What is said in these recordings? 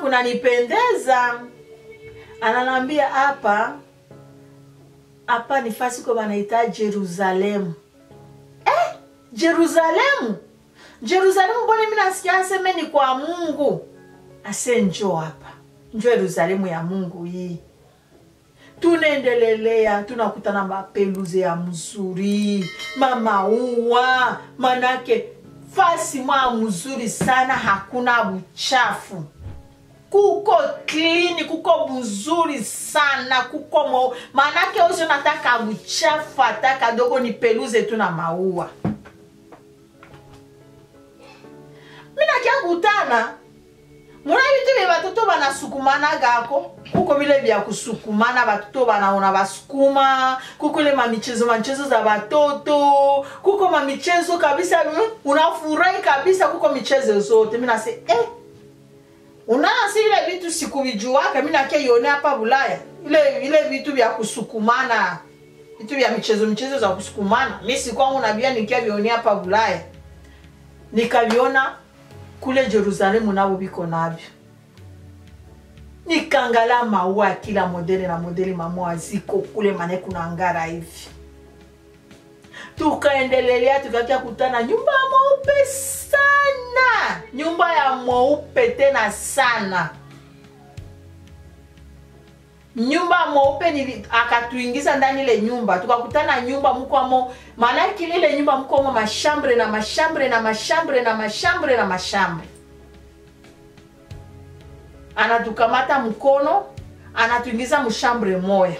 kunanipendeza ananambia hapa hapa ni fasi kwa wanaita jerusalemu eh, jerusalemu jerusalemu mbone mi nasikia aseme ni kwa mungu ase njo hapa njo yerusalemu ya mungu hii tunaendelelea tunakutana mapeluze ya mzuri mamaua manake fasi mwa mzuri sana hakuna buchafu kuko klini kuko buzuri sana kuko mo manake osi nataka buchafu hata kadogo ni peluze tu na maua minakia kutana muna vitu vye batoto banasukumana gako kuko vile vya kusukumana batoto banaona basukuma kuko ile mamichezo mamichezo za batoto kuko mamichezo kabisa mm, unafurahi kabisa kuko michezo zote minase eh, unaasi ile vitu sikuvijuaka mi nakia ione hapa bulaya ile ile vitu vya kusukumana vitu vya michezo michezo za kusukumana mi sikwangu navia nikia vione hapa bulaya nikaviona kule jerusalemu navo viko navyo nikangala maua ya kila modele na modeli mamoa ziko kule mane kuna ngara hivi tukaendelelea tukakia kutana nyumba ya mweupe sana nyumba ya mweupe tena sana nyumba mweupe nili akatuingiza ndani ile nyumba tukakutana nyumba mkwamo maanake ile nyumba mkwamo mashambre na mashambre na mashambre na mashambre na mashambre anatukamata mkono anatuingiza mshambre moya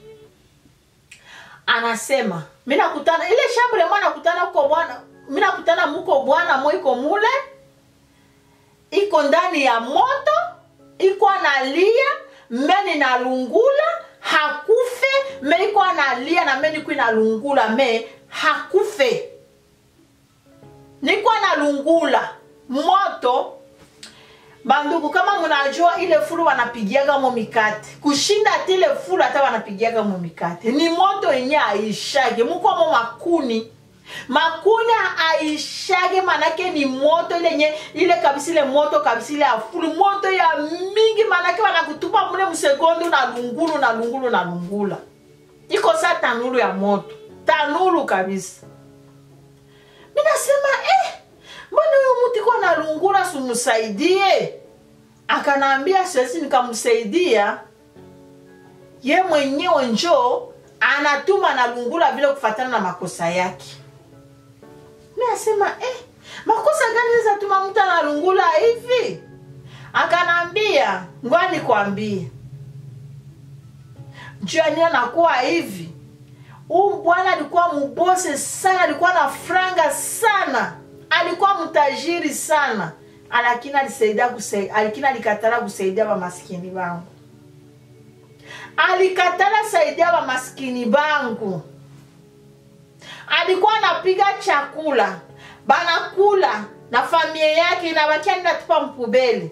anasema mi nakutana ile shambre moya nakutana uko bwana mi nakutana muko bwana mo iko mule iko ndani ya moto iko analia meni nalungula hakufe me iko analia na meni iko inalungula me hakufe niko analungula moto bandugu kama munajua ile fulu wanapigiaga mo mikate kushinda ati ile fulu hata wanapigiaga mo mikate ni moto yenye aishage mukwamo makuni makuni aishage manake ni moto ile nye ile kabisa ile moto kabisa ile afulu moto ya mingi manake wanakutupa mule msegondu na lungulu na lungulu na lungula iko sa tanulu ya moto tanulu kabisa minasema eh, mbona huyo mtu iko na lungula sumsaidie akanaambia siwezi nikamsaidia ye mwenyewe njoo anatuma na lungula vile kufatana na makosa yake mi asema eh, makosa gani zatuma mtu analungula hivi akanaambia ngoa nikwambie juani anakuwa hivi huu bwana alikuwa mubose sana alikuwa na franga sana alikuwa mtajiri sana lakini alisaidia kusaidia lakini alikatala kusaidia bamaskini bangu alikatala saidia bamaskini bangu alikuwa anapiga chakula banakula na familia yake inabakia ninatupa mpubeli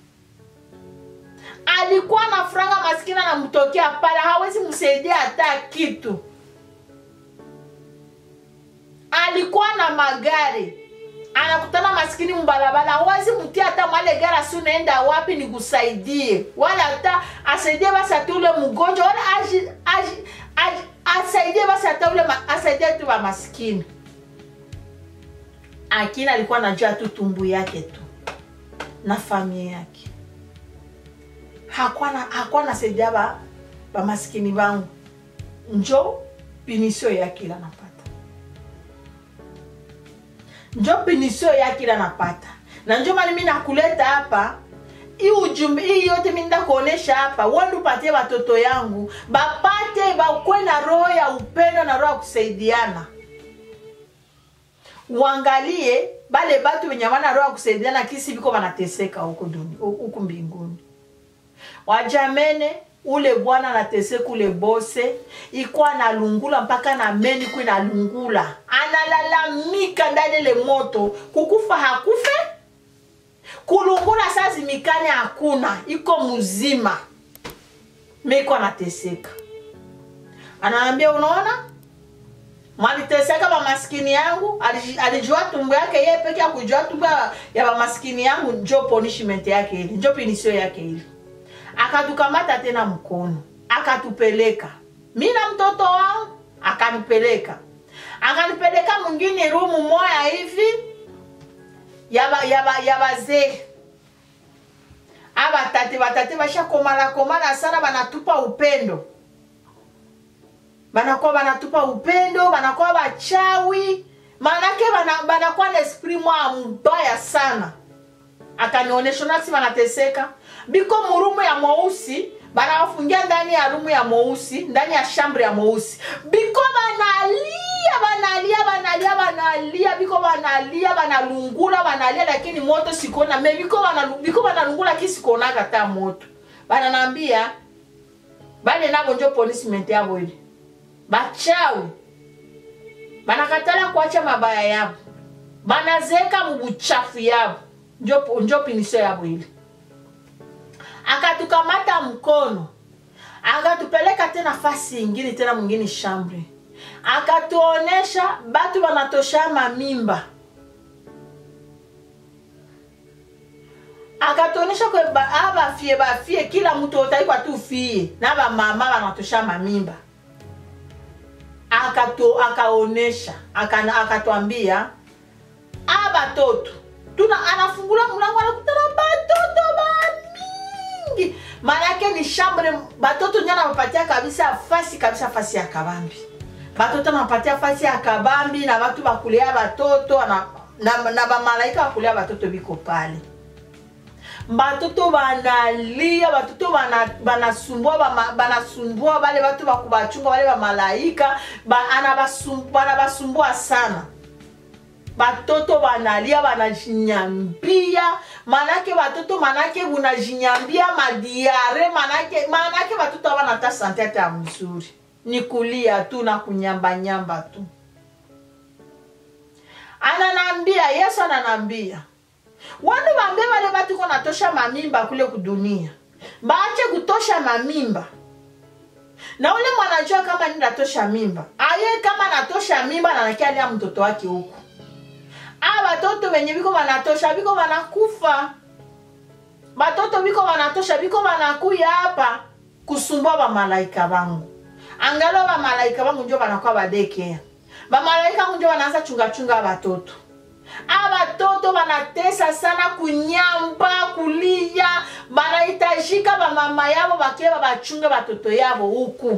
alikuwa na franga maskini anamtokea pale hawezi msaidia hata kitu alikuwa na magari anakutana maskini mbalabala hawezi mtia hata mwale gari asi unaenda wapi nikusaidie wala hata asaidie basi hata ule mgonjwa wala aji, aji, aji, asaidie basi hata ule ma, asaidie tu wa maskini akini alikuwa anajua tu tumbu yake tu na familia yake hakuwa na- hakuwa nasaidia ba, ba maskini bangu njo pinisio yake ila napata njo pinisio yake ila napata na njo mani mi nakuleta hapa hii ujumbe hii yote mi nda kuonesha hapa wendi upatie watoto yangu bapate bakwe na roho ya upendo na roho ya kusaidiana uangalie bale batu wenye wana roho ya kusaidiana kisi viko wanateseka huku duni- huku mbinguni wajamene ule bwana anateseka ule bose iko analungula mpaka na meni iko inalungula analalamika ndani ile moto kukufa hakufe kulungula saa zimikane hakuna iko mzima miko anateseka anaambia unaona mwaliteseka bamaskini yangu aliji- alijua tumbo yake ye peke ya kujua tumbo ya- ya bamaskini yangu njo punishment yake ile njo pinisio yake ile akatukamata tena mkono akatupeleka mi na mtoto wangu akanipeleka akanipeleka mwingine rumu moya hivi ya ba- ya ba- ya bazee abatate batate bashakomala komala sana banatupa upendo banakuwa banatupa upendo banakuwa bachawi maanake bana- banakuwa na esprit mwa mbaya sana akanionyesha nasi banateseka biko murumu ya mweusi banawafungia ndani ya rumu ya mweusi ndani ya shambre ya mweusi biko banalia banalia banalia banalia biko banalia banalungula banalia lakini moto sikona me biko banalu- biko banalungula lakini sikonaga ta moto bananambia bale nabo njo punishment yabo ile bachawi banakatala kuacha mabaya yabo banazeka mubuchafu yabo njo, njo pinisio yabo ile akatukamata mkono akatupeleka tena fasi ingine tena mwingine shambre akatuonesha batu banatosha mamimba akatuonesha kwe ba- a bafie bafie kila mtu otaikwa tu fie na bamama banatosha mamimba akatu akaonesha akana- akatwambia a batoto tuna anafungula mlango anakutana batoto bamingi maanake ni shambre batoto ndio anapatia kabisa fasi kabisa fasi ya kabambi batoto anapatia fasi ya kabambi na batu bakulea batoto na, na, na bamalaika bakulea batoto biko pale batoto banalia batoto bana- banasumbua bama- banasumbua bale batu bakubachunga bale bamalaika ba, anabasum- banabasumbua sana batoto banalia banajinyambia manake batoto manake bunajinyambia madiare manake manake batoto abanata sante hata ya mzuri ni kulia tu na kunyambanyamba tu ananambia yesu ananambia wanu bambie bale batu ko natosha mamimba kule kudunia baache kutosha mamimba na ule mwanajua kama ni natosha mimba aye kama natosha mimba nanakialia mtoto wake huku a batoto benye biko banatosha biko banakufa batoto biko banatosha biko banakuya hapa kusumbua bamalaika bangu angalo bamalaika bangu njo banakuwa badekea bamalaika bangu njo banaanza chungachunga batoto a batoto banatesa sana kunyamba kulia banahitajika bamama yabo bakie babachunge batoto yabo huku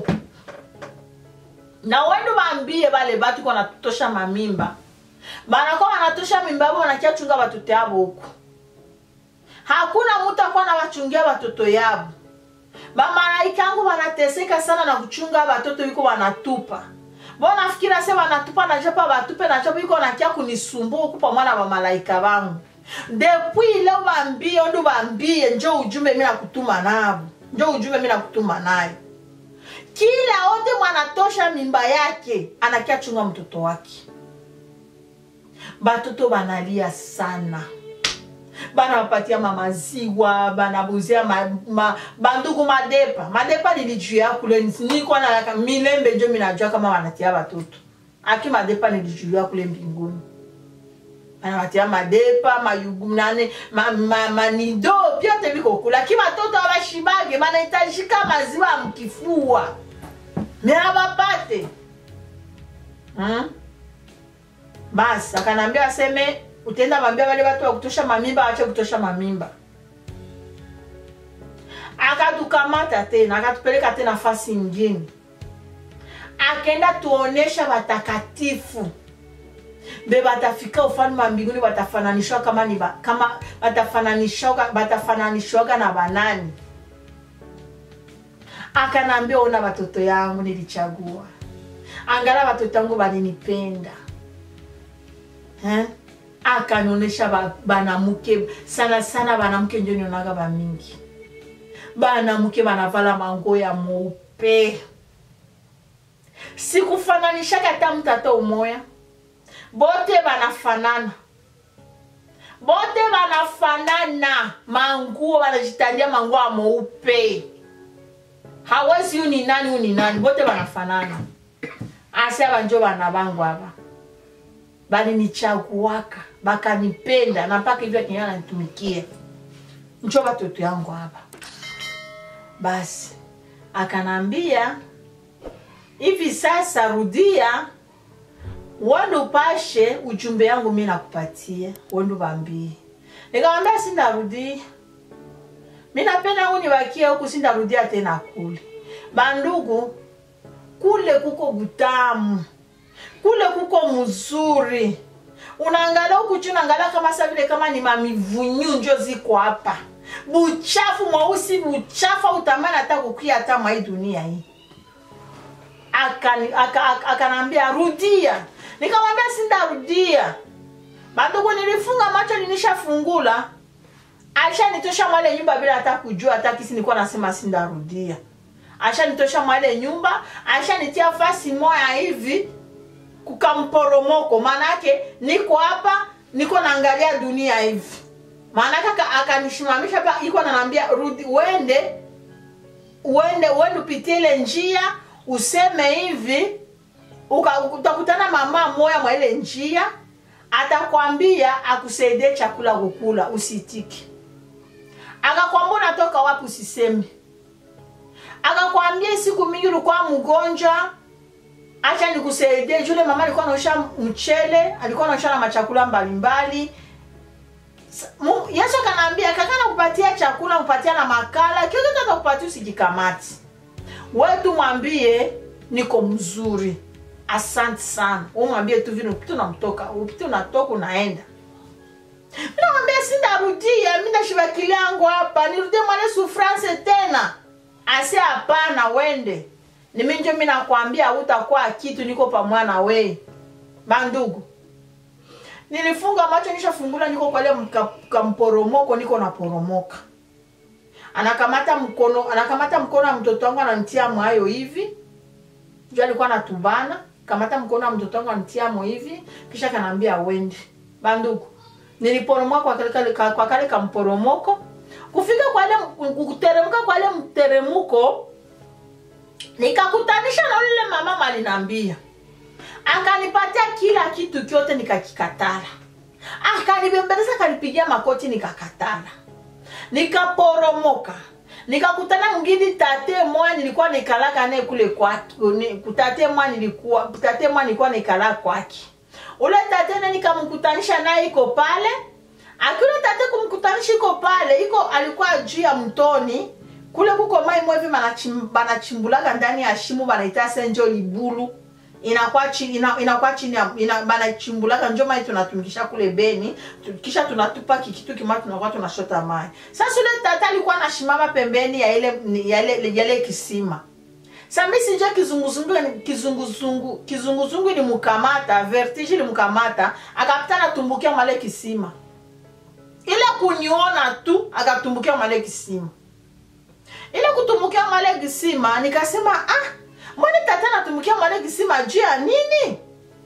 na wendo bambie bale batu ko natosha mamimba banakuwa banatosha mimba yabo banakia chunga batoto yabo huku hakuna mutu akuwa na bachungia batoto yabo bamalaika yangu banateseka sana na kuchunga batoto biko banatupa bonafikira se banatupa najapa batupe najapa biko nakia kunisumbua huku pamwa na bamalaika bangu depuis leo bambie ondu bambie njo ujumbe mi nakutuma nabo njo ujumbe mi nakutuma nayo kila wote mwanatosha mimba yake anakia chunga mtoto wake batoto banalia sana banawapatia mamaziwa banabuzia ma, ma, bandugu madepa madepa nilijuya kule niko na milembe njo minajua kama wanatia batoto aki madepa nilijuya kule mbinguni banawatia madepa mayugu nane ma, ma, manido vyote viko kula aki batoto abashibage banahitajika maziwa ya mkifua me abapate hmm? basi akanambia aseme utenda bambia wale watu wa kutosha mamimba waache kutosha mamimba akatukamata tena akatupeleka tena fasi ingine akenda tuonesha watakatifu be batafika ufalme wa mbinguni batafananishwa kama ni ba, kama batafananishwaga batafananishwaga na banani akanaambia ona watoto yangu nilichagua angala watoto yangu balinipenda eh? akanionyesha ba, banamuke sana sana banamuke njo nionaga bamingi banamuke banavala mango ya mweupe sikufananishaka hata mtata umoya bote banafanana bote banafanana manguo banajitandia manguo ya mweupe hawezi yu ni nani yu ni nani bote banafanana ase aba njo bana bangu aba balinichaguaka bakanipenda na mpaka hivyo akinya nanitumikia njo batoto yangu aba basi akanambia hivi sasa rudia wende upashe ujumbe yangu mi nakupatia wende ubambie nikamwambia sindarudia mi napenda huku nibakie huku sindarudia tena kule bandugu kule kuko butamu kule kuko mzuri unaangalia huku chini unaangalia kama sa vile kama ni mamivunyu njo ziko hapa buchafu mweusi buchafu utamani hata kukia hata mwa hii dunia hii akanambia aka, aka, akanambia, rudia nikamwambia sindarudia bandugu nilifunga macho nilishafungula ashanitosha mwale nyumba bila hata kujua hata kisi nilikuwa nasema sindarudia ashanitosha mwale nyumba ashanitia fasi moya hivi kukamporomoko maanake niko hapa niko naangalia dunia hivi maanake akanishimamisha pa iko nanambia rudi uende uende uende upitie ile njia useme hivi utakutana mama moya mwa ile njia atakwambia akusaidie chakula kukula usitiki akakwambia unatoka wapi usiseme akakwambia siku mingi ulikuwa mgonjwa acha nikusaidie jule mama alikuwa anaosha mchele alikuwa anaosha na machakula mbalimbali yesu akanaambia kakana kupatia chakula kupatia na makala kiokitu atakupatia usijikamati wetu mwambie niko mzuri asante sana umwambie tu vile upite unamtoka upite unatoka unaenda minamwambia sindarudia mi nashibakili yangu hapa nirudie mwale sufrance tena ase hapana wende niminjo mi nakwambia utakuwa kitu niko pamwana we bandugu nilifunga macho nishafungula niko kwale kamporomoko niko naporomoka anakamata mkono anakamata mkono wa mtoto wangu ananitia mwayo hivi juu alikuwa natubana kamata mkono wa mtoto wangu ananitia mo hivi kisha kanaambia wende bandugu niliporomoka kwa kale, kwa kale kamporomoko kufika kwale kuteremka kwale mteremuko nikakutanisha na ule mama malinambia akanipatia kila kitu kyote nikakikatala akanibembeleza akanipigia makoti nikakatala nikaporomoka nikakutana mwingine tate mwa nilikuwa nikalaka naye kule kwake tate mwa nilikuwa tate mwa nilikuwa nikala kwake ule tate ne nikamkutanisha naye iko pale akiule tate kumkutanisha iko pale iko alikuwa juu ya mtoni kule kuko mai mwevi banachimbulaga ndani ya shimu banaita senjo libulu inakuwa chini ina, inakuwa chini ina, banachimbulaka njo mai tunatumikisha kule beni kisha tunatupa kikitu kima tunakuwa tunashota mai sasa ule tata alikuwa anashimama pembeni ya ile ya ile ya ile kisima samisi njo kizunguzungu kizunguzungu kizunguzungu ilimkamata vertige ilimkamata akapita natumbukia male kisima ile kuniona tu akatumbukia male kisima ile kutumbukia male kisima nikasema ah mbona tata natumbukia male kisima juu ya nini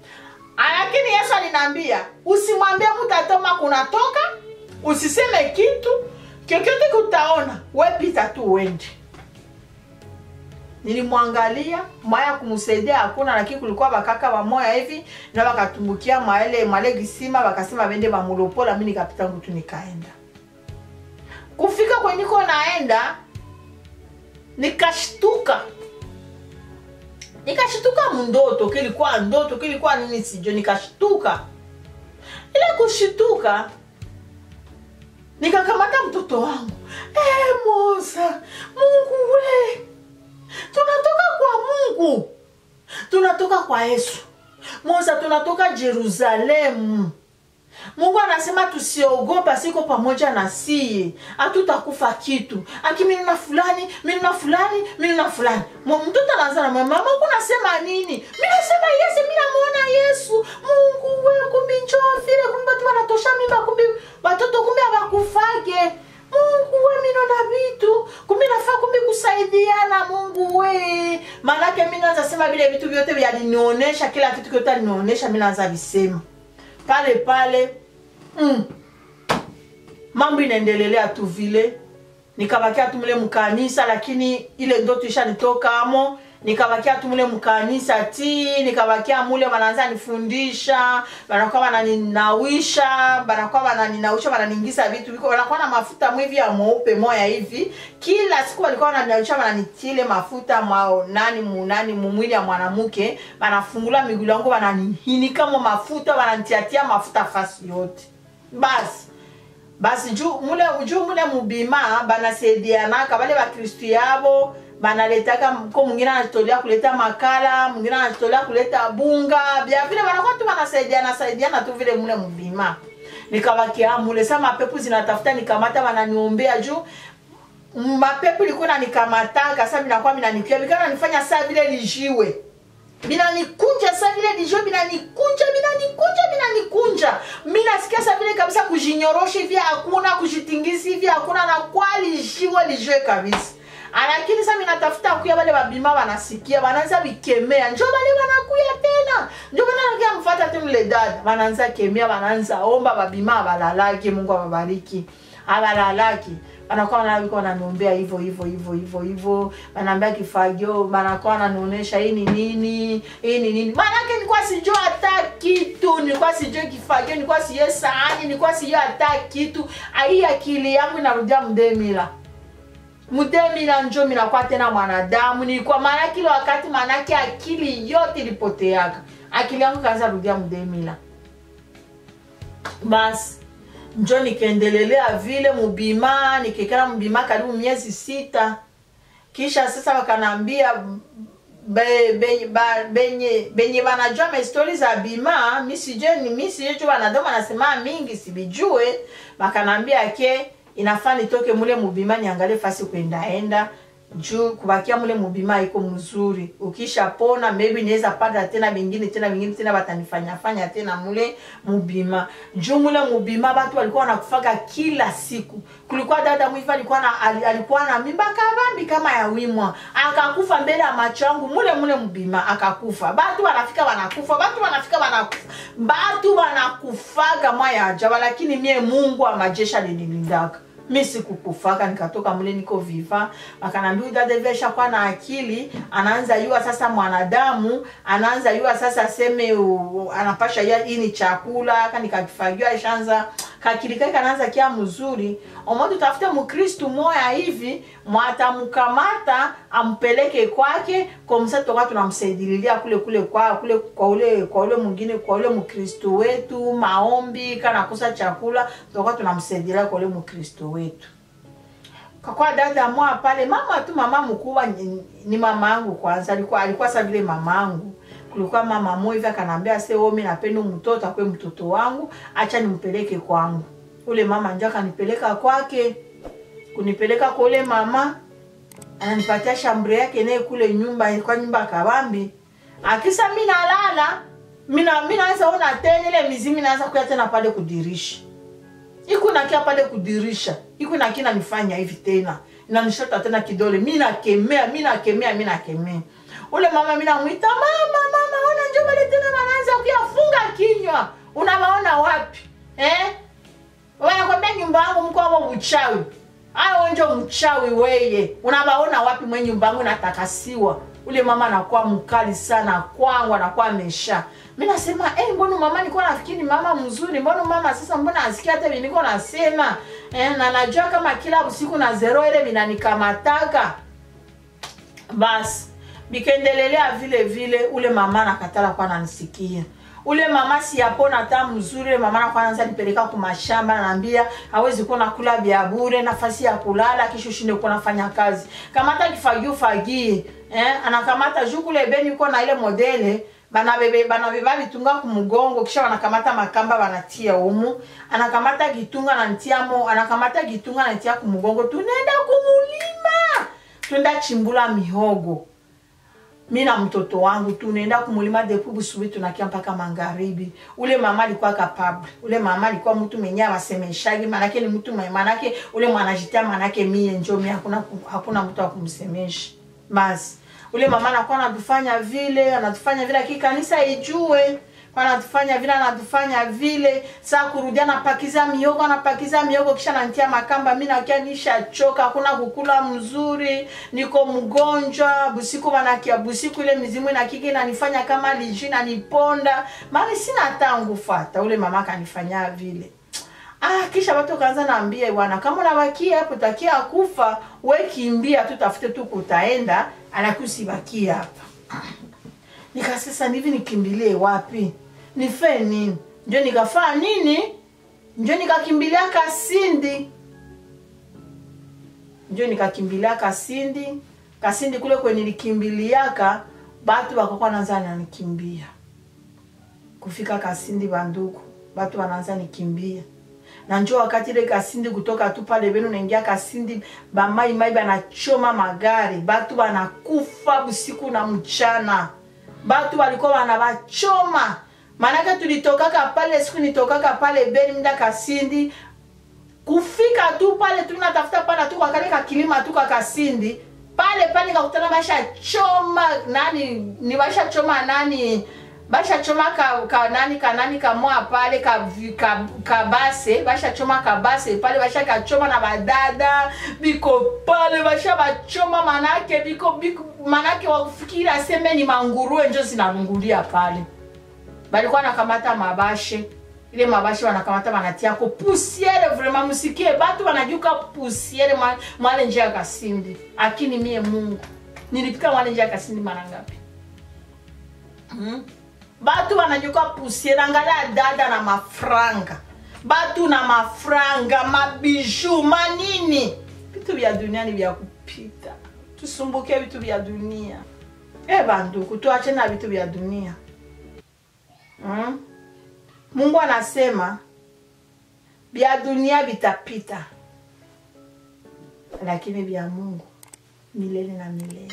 lakini yesu alinaambia usimwambie mtu atoma kunatoka usiseme kitu kyokyote kutaona wepita tu uende nilimwangalia mwaya kumsaidia hakuna lakini kulikuwa bakaka bamoya hivi na bakatumbukia mwaele mwale kisima bakasema bende bamulopola mi nikapita ngutu nikaenda kufika kweniko naenda nikashtuka nikashtuka mundoto kilikuwa ndoto kilikuwa nini sijo nikashtuka ile kushituka nikakamata mtoto wangu e, mosa mungu we tunatoka kwa mungu tunatoka kwa yesu mosa tunatoka jerusalemu mungu anasema tusiogopa siko pamoja na siye hatutakufa kitu aki minuna fulani minuna fulani minuna fulani mtoto anaanza na mama mungu nasema nini mi nasema yese mi namwona yesu mungu we kumbi njoo vile kumbi batu wanatosha mimba kumbi watoto kumbi abakufage mungu we minona vitu kumbi nafaa kumbi kusaidiana mungu we manake mi naanza sema vile vitu vyote vyalinionyesha kila kitu kyote alinionyesha mi naanza visema pale pale mm. mambo inaendelelea tu vile nikabakia tu mle mkanisa lakini ile ndoto ishanitoka amo nikabakia tu mule mkanisa ti nikabakia mule wanaanza nifundisha banakuwa wananinawisha banakuwa wananinawisha wananiingiza vitu viko wanakuwa na mafuta mwivi ya mweupe moya hivi kila siku walikuwa wananinawisha wananitile mafuta mwa nani munani mumwili ya mwanamke banafungula migulu yangu wananihinika mo mafuta wananitiatia mafuta fasi yote basi basi juu mule juu mule mubima banasaidianaka bale bakristu yabo banaletaka ko mwingine anajitolea kuleta makala mwingine anajitolea kuleta bunga bya vile banakuwa tu banasaidiana saidiana tu vile mule mubima nikabakia mule sa mapepo zinatafuta nikamata bananiombea juu mapepo ilikuwa nanikamataka sa minakuwa minanikia bikana nifanya saa vile lijiwe binanikunja sa vile lijiwe binanikunja binanikunja binanikunja mi nasikia sa vile kabisa kujinyorosha hivi hakuna kujitingisi hivi hakuna na kwa lijiwe lijiwe kabisa lakini sa minatafuta kuya bale babima banasikia banaanza bikemea njo bale banakuya tena njo bananakia mfata tu mle dada banaanza kemea banaanza omba babima abalalaki mungu ababariki abalalaki banakuwa wanabiko wananiombea hivyo hivyo hivyo hivyo hivyo banaambia kifagio banakuwa wananionyesha hii ni nini hii ni nini maanake nilikuwa sijua hata kitu nilikuwa sijua kifagio nilikuwa sijue sahani nilikuwa sijua hata kitu hii akili yangu inarudia mdemila mdemila njo minakuwa tena mwanadamu nilikuwa maana kile wakati maanake akili yote ilipoteaka akili yangu kaanza rudia mdemila basi njo nikaendelelea vile mubima nikikala mubima karibu miezi sita kisha sasa wakanaambia be, be, ba, benye benye banajua mastori za bima misije ni misije tu wanadamu wanasema mingi sibijue bakanaambia ke inafaa nitoke mule mubima niangalie fasi kuendaenda juu kubakia mule mubima iko mzuri ukishapona maybe niweza pata tena bingine tena bingine tena batanifanya fanya tena mule mubima juu mule mubima batu walikuwa wanakufaga kila siku kulikuwa dada mwivi alikuwa na ali- alikuwa na mimba kabambi kama ya wimwa akakufa mbele ya macho yangu mule mule mubima akakufa batu wanafika wanakufa batu wanafika wanakufa batu wanakufaga mwaya ajabu lakini mie mungu wa majeshi alinilindaka mi sikukufaka nikatoka mule niko viva akanambia huyu dada hivi ashakuwa na akili anaanza yua sasa mwanadamu anaanza yua sasa aseme u- anapasha ya hii ni chakula aka nikakifagiwa ashaanza kakili kake kanaanza kia mzuri omoja utafute mkristu moya hivi mwatamkamata ampeleke kwake komsa tutakuwa tunamsaidililia kule kule kwa kule kwa ule kwa ule mwingine kwa ule mkristu wetu maombi kanakosa chakula tutakuwa tunamsaidilia kwa ule mkristu wetu kakwa dada mwa pale mama tu mama mkubwa ni, ni mama yangu kwanza alikuwa alikuwa sa vile mama yangu kulikuwa mama moja hivi akanambia se omi napenda mtoto akwe mtoto wangu acha nimpeleke kwangu ule mama njo akanipeleka kwake kunipeleka kwa ule mama ananipatia shambre yake naye kule nyumba ilikuwa nyumba kabambi akisa mi nalala mina mi naanza ona tena ile mizimu naanza kuya tena pale kudirisha iku nakia pale kudirisha iku nakia nanifanya hivi tena nanishota tena kidole mi nakemea mi nakemea mi nakemea ule mama mi namwita mama mama ona njo pale tena wanaanza kuyafunga kinywa unawaona wapi eh? wanakwambia nyumba yangu mko hapo uchawi ayo njo mchawi weye unawaona wapi mwe nyumba yangu natakasiwa ule mama anakuwa mkali sana kwangu anakuwa amesha mi nasema eh, mbona mama nilikuwa nafikiri mama mzuri mbona mama sasa mbona asikia hata vile niko nasema eh, na najua kama kila usiku na zero ile vinanikamataka basi bikaendelelea vile vile ule mama nakatala kwa nanisikia ule mama siyapona hata mzuri ule mama nakuwa naanza nipeleka kumashamba naambia hawezi kuwa nakula vya bure nafasi ya kulala kisha ushinde kuwa nafanya kazi kamata kifagio fagie eh, anakamata juu kule beni uko na ile modele banabebe banabeba vitunga kumgongo kisha wanakamata makamba wanatia umu anakamata kitunga nantiamo anakamata kitunga nantia kumgongo tunaenda kumulima twenda chimbula mihogo mi na mtoto wangu tunaenda kumulima depuis busubuhi tunakia mpaka magharibi ule mama alikuwa kapable ule mama alikuwa mtu mwenye awasemeshagi manake ni mtu mwenye- manake ule mwanajitia manake mie njo mi hakuna, hakuna mtu akumsemesha basi ule mama anakuwa anatufanya vile anatufanya vile lakini kanisa ijue wanatufanya vile anatufanya vile saa kurudia napakiza miogo napakiza miogo kisha nantia makamba mi nakia nishachoka hakuna kukula mzuri niko mgonjwa busiku wanakia busiku ile mizimu inakiki inanifanya kama liji naniponda mani sina hata nguvu hata ule mama kanifanya vile Ah, kisha watu kaanza naambia bwana, kama unabakia hapo takia kufa, we kimbia tu, tafute tu kutaenda, anakusibakia hapa. Nika sasa hivi nikimbilie wapi? Nife nini? Ndio nikafaa nini? Ndio nikakimbilia Kasindi. Ndio nikakimbilia Kasindi. Kasindi kule kwenye nilikimbiliaka, batu wakakuwa naanza nanikimbia. Kufika Kasindi banduku, batu wanaanza nikimbia na njo wakati ile kasindi kutoka tu pale benu naingia kasindi bamai mai banachoma magari batu banakufa busiku na mchana batu walikuwa wanabachoma maanake tulitokaka pale siku nitokaka pale beni mda kasindi kufika tu pale tu natafuta pala tu kakale kakilima tu kakasindi pale pale kakutana basha choma nani ni basha choma nani bashachoma ka, ka nani ka nani kamoa pale ka, ka, kabase bashachoma kabase pale bashakachoma na badada biko pale basha bachoma manake biko, biko manake wakufikiri aseme ni manguruwe njo zinalungulia pale balikuwa nakamata mabashe ile mabashe wanakamata wanatiako pusiere vraiment musikie batu wanajuka pusiere mwale njia ya kasindi akini mie mungu nilipika mwale njia ya kasindi mara ngapi hmm? batu wanajuka pusiere angalia dada na mafranga batu na mafranga mabiju manini vitu vya dunia ni vya kupita tusumbuke vitu vya dunia e banduku tuache na vitu vya dunia hmm? mungu anasema vya dunia vitapita lakini vya mungu milele na milele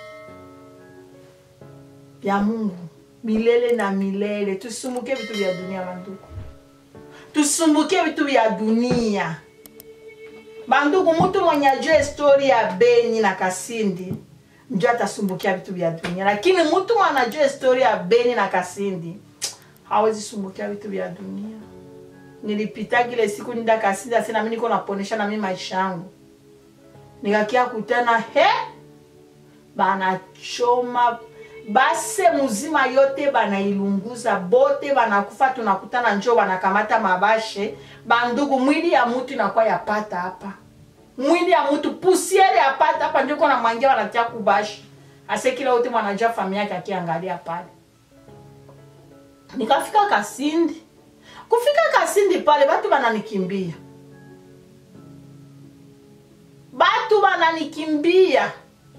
vya mungu milele na milele tusumbuke vitu vya dunia banduku tusumbuke vitu vya dunia banduku mutu mwenye ajua histori ya beni na kasindi njo atasumbukia vitu vya dunia lakini mutu mwenye anajua histori ya beni na kasindi hawezi sumbukia vitu vya dunia nilipita kile siku nida kasindi asi nami niko naponesha nami maisha yangu nikakia kutana he banachoma base muzima yote banailunguza bote banakufa tunakutana njo banakamata mabashe bandugu mwili ya mutu inakuwa yapata hapa mwili ya mutu pusiere yapata hapa njo kona mwangia wanatia kubashi ase kila wote mwanajua familia yake akiangalia pale nikafika kasindi kufika kasindi pale batu bananikimbia batu bananikimbia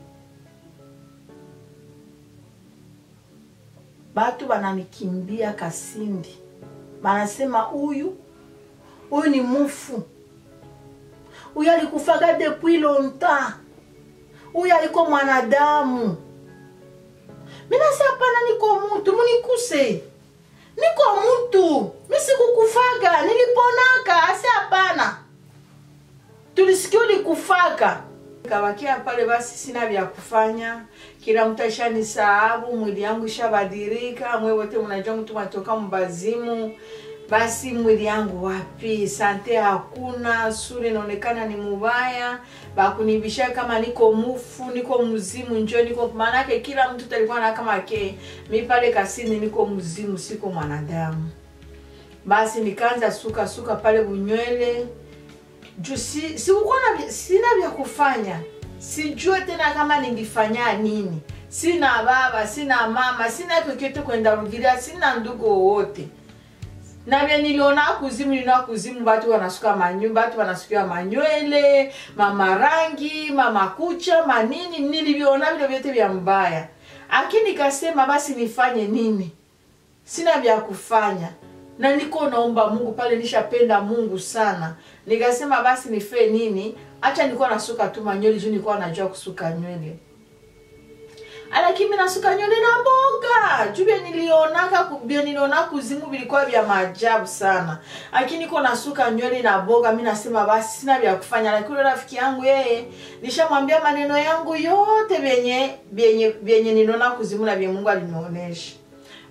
batu bananikimbia kasindi banasema huyu huyu ni mufu huyu alikufaga depuis longtemps huyu aliko mwanadamu minasi hapana niko mutu munikuse niko mutu misikukufaga niliponaka asi hapana tulisikia ulikufaga kawakia pale basi sina vya kufanya kila mtu ashanisahabu mwili yangu ishabadilika mwe wote mnajua mtu matoka mbazimu basi mwili yangu wapi sante hakuna sura inaonekana ni mubaya bakunibisha kama niko mufu niko mzimu njo niko maanake kila mtu talikuwa na kama ke mi pale kasini niko mzimu siko mwanadamu basi nikaanza suka suka pale bunywele juu si, sikukuwa na sina vya kufanya sijue tena kama ningifanya nini sina baba sina mama sina chochote kwenda rugilia sina ndugu wowote na vya niliona kuzimu niliona kuzimu batu wanasuka manyu batu wanasukia manywele mamarangi mamakucha manini niliviona vile vyote vya mbaya lakini nikasema basi nifanye nini sina vya kufanya na niko naomba mungu pale nishapenda mungu sana nikasema basi nife nini hacha nilikuwa nasuka tu manywele juu nilikuwa najua kusuka nywele lakini nasuka nywele na mboga juu vya nilionaka vya niliona kuzimu vilikuwa vya maajabu sana lakini niko nasuka nywele na boga mi nasema basi sina vya kufanya lakini rafiki yangu yeye nishamwambia maneno yangu yote vyenye vyenye vyenye niliona kuzimu na vye mungu alinionyesha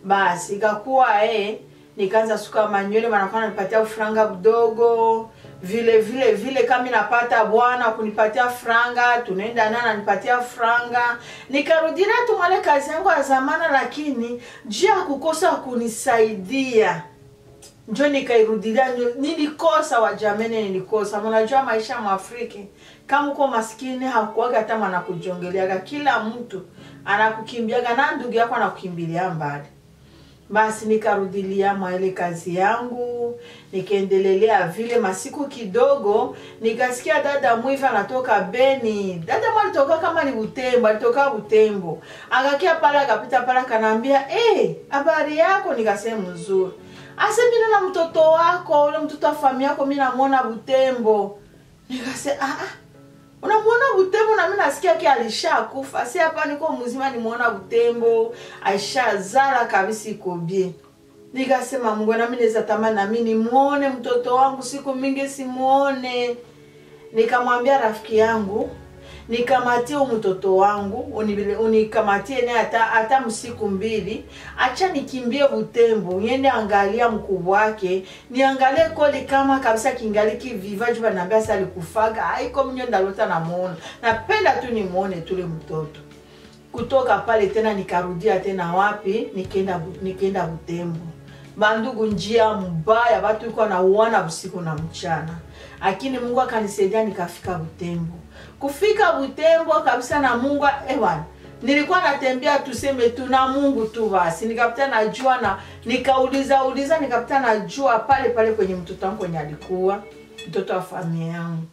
basi ikakuwa eh, nikaanza suka manywele wanakuwa nanipatia ufranga mdogo vile vile vile kama napata bwana kunipatia franga tunaenda naye ananipatia franga nikarudilia tu mwale kazi yangu ya zamana lakini juu ya kukosa kunisaidia njo nikairudilia njo- nilikosa wajamene nilikosa mnajua maisha ya mwafriki kama uko maskini hakuaga hata mwanakujongeleaga kila mtu anakukimbiaga na ndugu yako anakukimbilia mbali basi nikarudilia mwa ile kazi yangu nikaendelelea vile masiku kidogo nikasikia dada mwivi anatoka beni dada mwa alitoka kama ni butembo alitoka butembo akakia pale akapita pale akanaambia hey, habari yako nikasema mzuri ase mimi na mtoto wako ule mtoto wa familia yako mimi namwona butembo nikasema ah, ah unamwona butembo na mimi nasikia ki alishakufa si hapa niko mzima nimuona butembo aishazala kabisa iko bien nikasema mungu nami naweza tamani nami nimuone mtoto wangu siku mingi simuone nikamwambia rafiki yangu nikamatie huyu mtoto wangu uni- unikamatie naye hata hata msiku mbili acha nikimbie butembo niende angalia mkubwa wake niangalie koli kama kabisa kingali kiviva juu banaambia sasa alikufaga aiko mnyo ndalota namuona napenda tu nimuone tule mtoto kutoka pale tena nikarudia tena wapi nikaenda Bu- nikaenda butembo bandugu njia mbaya watu iko nauana usiku na mchana lakini mungu akanisaidia nikafika butembo kufika butembo kabisa na mungu ewan nilikuwa natembea tuseme tu na mungu tu basi nikapita najua na nikauliza uliza nikapita najua pale pale kwenye mtoto wangu kwenye alikuwa mtoto wa familia yangu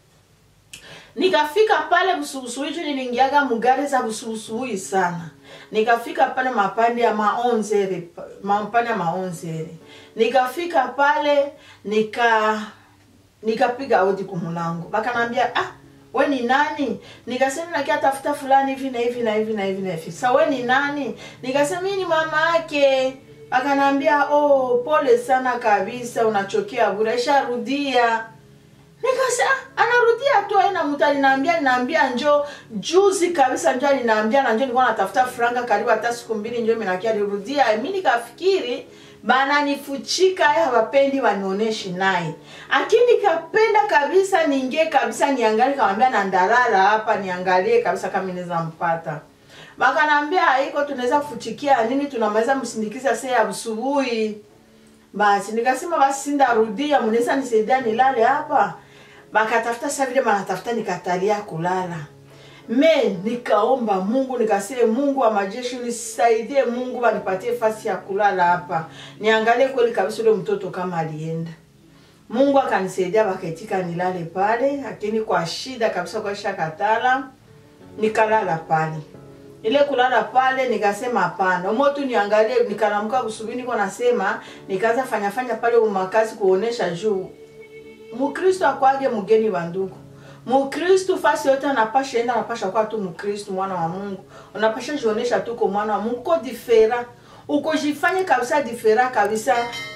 nikafika pale busubusuhi juu niliingiaga mugari za busubusuhi sana nikafika pale mapande ya maonzere mapande ya maonzere nikafika pale nika nikapiga hodi kumulango bakanambia ah we ni nani nikasema nakia tafuta fulani hivi na hivi na hivi na hivi na hivi sa we ni nani nikasema mimi ni mama yake akanambia oh pole sana kabisa unachokea bure isharudia nikasa anarudia tu aina mtu alinaambia ninaambia njo juzi kabisa njo alinaambia na njo nilikuwa natafuta franga karibu hata siku mbili njo minakia alirudia mi nikafikiri bananifuchika ya hawapendi wanioneshi naye lakini kapenda kabisa niingie kabisa niangalie kamwambia na ndarara hapa niangalie kabisa kama inaweza mpata bakanaambia haiko tunaweza kufuchikia nini tunamaliza msindikiza saa ya asubuhi basi nikasema basi sindarudia mnaweza nisaidia nilale hapa bakatafuta sa vile banatafuta nikatalia kulala me nikaomba mungu nikasema mungu wa majeshi unisaidie mungu wanipatie fasi ya kulala hapa niangalie kweli kabisa ule mtoto kama alienda mungu akanisaidia bakaitika nilale pale lakini kwa shida kabisa kwa shakatala nikalala pale ile kulala pale nikasema hapana umo tu niangalie nikalamka kusubiri niko nasema nikaanza fanya fanya pale umakazi kuonesha juu mukristo akwage mgeni wa ndugu mukristu fasi yote anapasha enda anapasha kuwa tu mukristu mwana wa mungu unapasha jionesha tu ko mwana wa mungu uko difera uko jifanye kabisa difera kabisa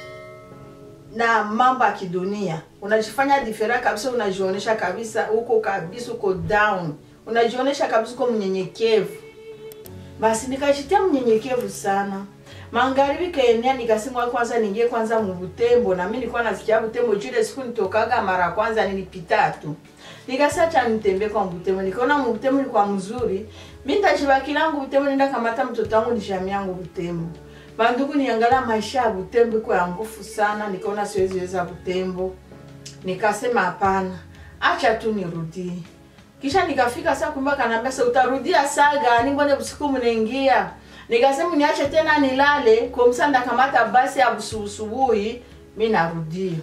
na mambo ya kidunia unajifanya difera kabisa unajionesha kabisa uko kabisa uko down unajionesha kabisa uko mnyenyekevu basi nikajitia mnyenyekevu sana magharibi kaenea nikasema kwanza ningie kwanza mubutembo na mimi nilikuwa nasikia butembo jule siku nitokaga mara kwanza nilipita tu nikasacha nitembe kwa butembo nikaona butembo ni kwa mzuri mimi ndashibaki langu butembo nenda kamata mtoto wangu nishami yangu butembo bandugu niangalia maisha ya butembo iko ya ngufu sana nikaona siwezi weza butembo nikasema hapana acha tu nirudie kisha nikafika saa kumbe kanaambia sa utarudia saa gani mbone usiku mnaingia nikasema niache tena nilale komsa ndakamata basi ya busubusubuhi mi narudia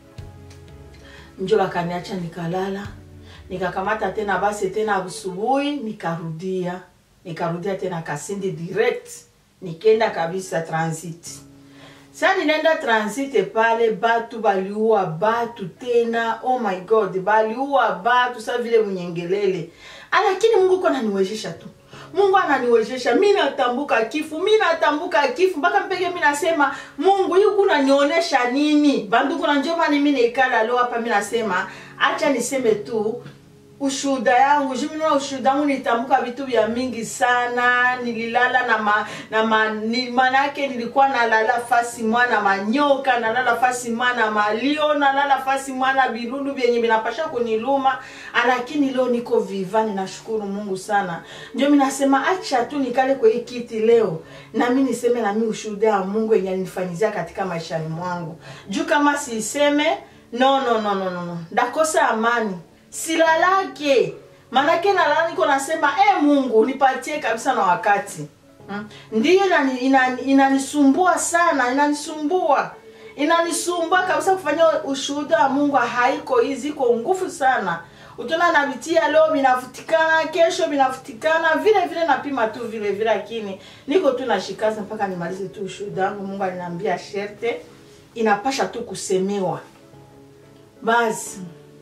njo bakaniacha nikalala nikakamata tena basi tena busubuhi nikarudia nikarudia tena kasindi direct nikenda kabisa transit sa ninaenda transit pale batu baliua batu tena oh my god baliua batu sa vile mnyengelele lakini mungu ko naniwezesha tu mungu ananiwezesha mi natambuka kifu mi natambuka kifu mpaka mpeke mi nasema mungu hii kunanionyesha nini banduku na njomani mi naikala leo hapa mi nasema acha niseme tu ushuhuda yangu jumina ushuhuda yangu nitamka vitu vya mingi sana nililala na ma, na ma, ni, manake nilikuwa nalala fasi mwana manyoka nalala fasi mwana malio nalala fasi mwana vilulu vyenye vinapasha kuniluma lakini leo niko viva ninashukuru mungu sana ndio minasema acha tu nikale kwa hii kiti leo nami niseme nami ushuhuda ya mungu yenye alinifanyizia katika maishani mwangu juu kama siiseme no no no no no no ndakosa amani silalake manake nalala niko nasema e mungu nipatie kabisa na wakati hmm? ndiyo inani- inani- inanisumbua sana inanisumbua inanisumbua kabisa kufanya ushuhuda wa mungu haiko hizi iko nguvu sana utona navitia leo vinavutikana kesho vinavutikana vile vile napima tu vile vile lakini niko tu nashikaza mpaka nimalize tu ushuhuda wangu mungu aliniambia sherte inapasha tu kusemewa basi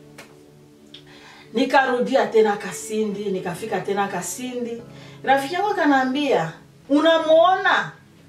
nikarudia tena kasindi nikafika tena kasindi rafiki yangu akanaambia unamuona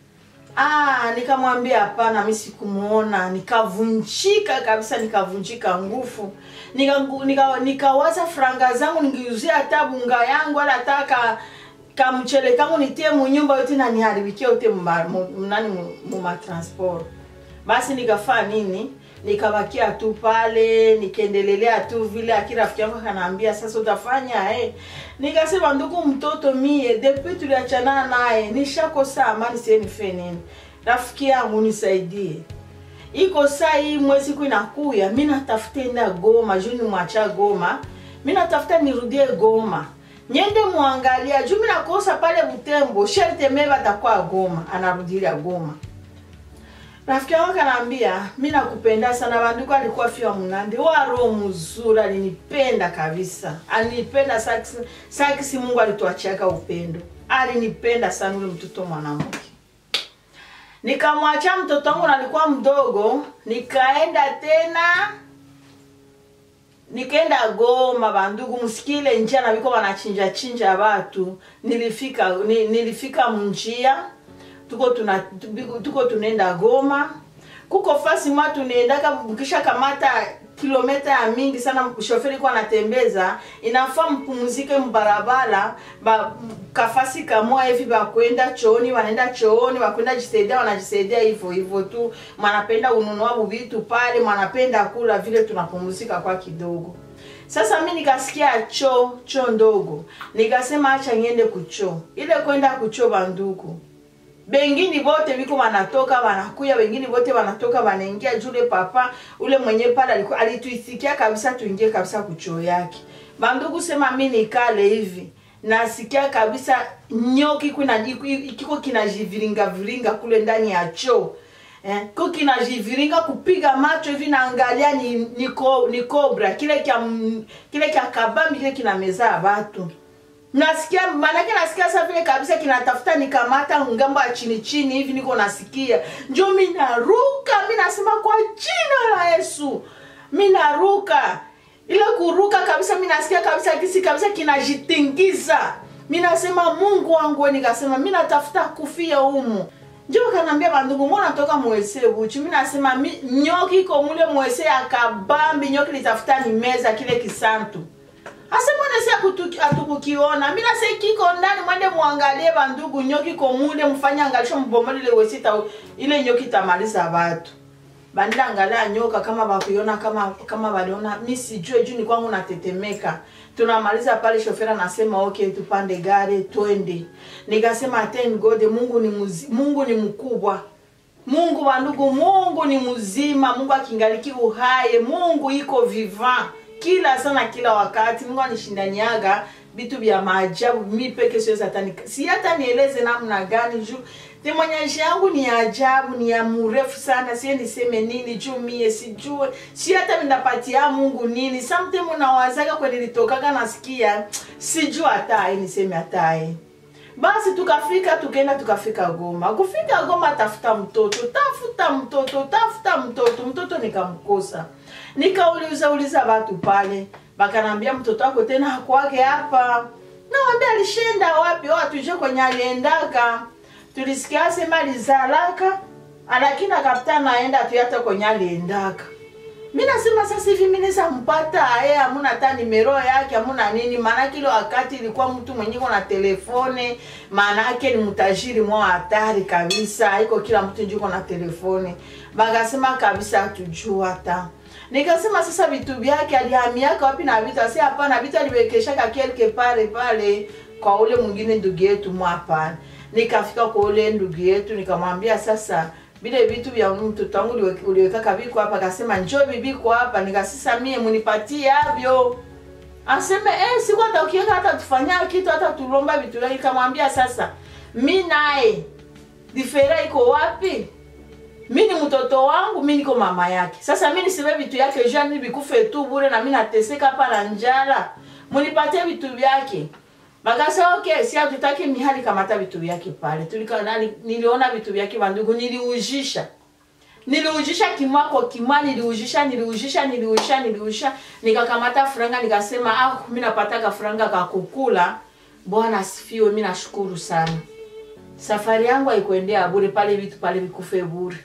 ah nikamwambia hapana mi sikumuona nikavunjika kabisa nikavunjika nguvu nikawaza nika, nikawaza franga zangu ningiuzia hata bunga yangu wala hata ka kamchele kangu nitie munyumba yote na niharibikie yote mba- mu- nani mu- mumatransport basi nikafaa nini nikabakia tu pale nikaendelelea tu vile aki rafiki yangu akanaambia sasa utafanya eh. nikasema ndugu mtoto mie depuis tuliachanana naye nishakosa amani sie nife nini rafiki yangu nisaidie iko saa hii mwezi ku inakuya mi natafuta enda goma juu nimwacha goma mi natafuta nirudie goma nyende mwangalia juu mi nakosa pale butembo sherte me batakuwa goma anarudilia goma rafiki yangu akanaambia mi nakupenda sana banduku alikuwa fia mnandi wa roho mzuri alinipenda kabisa alinipenda sakisi, sakisi mungu alituachiaka upendo alinipenda sana ule mtoto mwanamke nikamwacha mtoto wangu nalikuwa mdogo nikaenda tena nikaenda goma bandugu msikile njia na biko banachinja chinja batu nilifika ni, nilifika munjia tuko tuna tuko- tuko tunaenda goma kuko fasi mwa tunaendaka ukisha kamata kilometa ya mingi sana shoferi kwa anatembeza inafaa mpumzike mbarabara ba, kafasi kamoa hivi bakwenda chooni wanaenda chooni wakwenda jisaidia wanajisaidia hivyo hivyo tu mwanapenda ununua buvitu pale mwanapenda kula vile tunapumzika kwa kidogo sasa mi nikasikia choo choo ndogo nikasema acha niende kuchoo ile kwenda kuchoo banduku bengine bote biko wanatoka wanakuya wengine bote wanatoka wanaingia jule papa ule mwenye pale alikuwa alituisikia kabisa tuingie kabisa kuchoo yake bandugu sema mi nikale hivi nasikia kabisa nyoki kuna kiko kinajiviringa viringa kule ndani ya choo eh, ko kinajiviringa kupiga macho hivi naangalia ni, ni, ko, ni kobra kile kya m- kile kya kabambi kile kinamezaa watu nasikia manake nasikia sa vile kabisa kinatafuta nikamata ngambo ya chini chini hivi niko nasikia njo mi naruka mi nasema kwa jina la yesu mi naruka ile kuruka kabisa mi nasikia kabisa kisi kabisa kinajitingiza mi nasema mungu wangu we nikasema mi natafuta kufia humu njo kanambia bandugu mbona toka mwese buchu mi nasema mi, nyoki iko mule mwese ya kabambi nyoki litafuta ni meza kile kisantu asemonesi atukukiona mina se kiko ndani mwende muangalie bandugu nyoki komule mfanye angalisho mbomole ile wesita ile nyoki tamaliza batu bandila angalia nyoka kama bakuiona kama kama baliona mi sijue juu ni kwangu natetemeka tunamaliza pale shofera nasema okay tupande gari twende nikasema thank god mungu ni muzi, mungu ni mkubwa mungu bandugu mungu ni mzima mungu akingaliki uhaye mungu iko vivant kila sana kila wakati mungu anishindaniaga vitu vya maajabu mi peke siwezi hata nika- si hata nieleze namna gani juu temonyesha yangu ni ya ajabu ni ya mrefu sana sie niseme nini juu mie sijue si hata minapatia mungu nini sometime unawazaga kwenye litokaga nasikia sijua hataye niseme hataye basi tukafika tukaenda tukafika goma kufika goma tafuta mtoto tafuta mtoto tafuta mtoto mtoto nikamkosa nikauliza uliza watu pale bakanambia mtoto wako tena hakwake hapa nawambia alishenda wapi o atuje kwenye aliendaka tulisikia sema alizalaka lakini akapita naenda tu hata kwenye aliendaka mi nasema sasa hivi mi naweza mpata aye hamuna hata nimero yake hamuna nini maanake ile wakati ilikuwa mtu mwenye iko na telefone maanake ni mtajiri mwa hatari kabisa iko kila mtu njuko na telefone bakasema kabisa hatujua hata nikasema sasa vitu vyake alihamiaka wapi na vitu asi hapana vitu aliwekeshaka kelke pale pale kwa ule mwingine ndugu yetu mwa hapana nikafika kwa ule ndugu yetu nikamwambia sasa vile vitu vya mtoto wangu uliwe- uliwekaka viko hapa akasema njoo viviko hapa nikasisa mie munipatie avyo aseme eh, siku hata ukiweka hata tufanya kitu hata tulomba vitu vyake nikamwambia sasa mi naye difera iko wapi mi ni mtoto wangu mi niko mama yake sasa mi niseme vitu yake jani vikufe tu bure na mi nateseka hapa na njala munipatie vitu vyake bakasa okay si hatutaki mihali kamata vitu vyake pale tulika nani niliona vitu vyake bandugu niliujisha niliujisha kimwako kimwa niliujisha niliujisha niliujisha niliujisha nikakamata franga nikasema ah mi napataka franga kakukula bwana asifiwe mi nashukuru sana safari yangu haikuendea bure pale vitu pale vikufe bure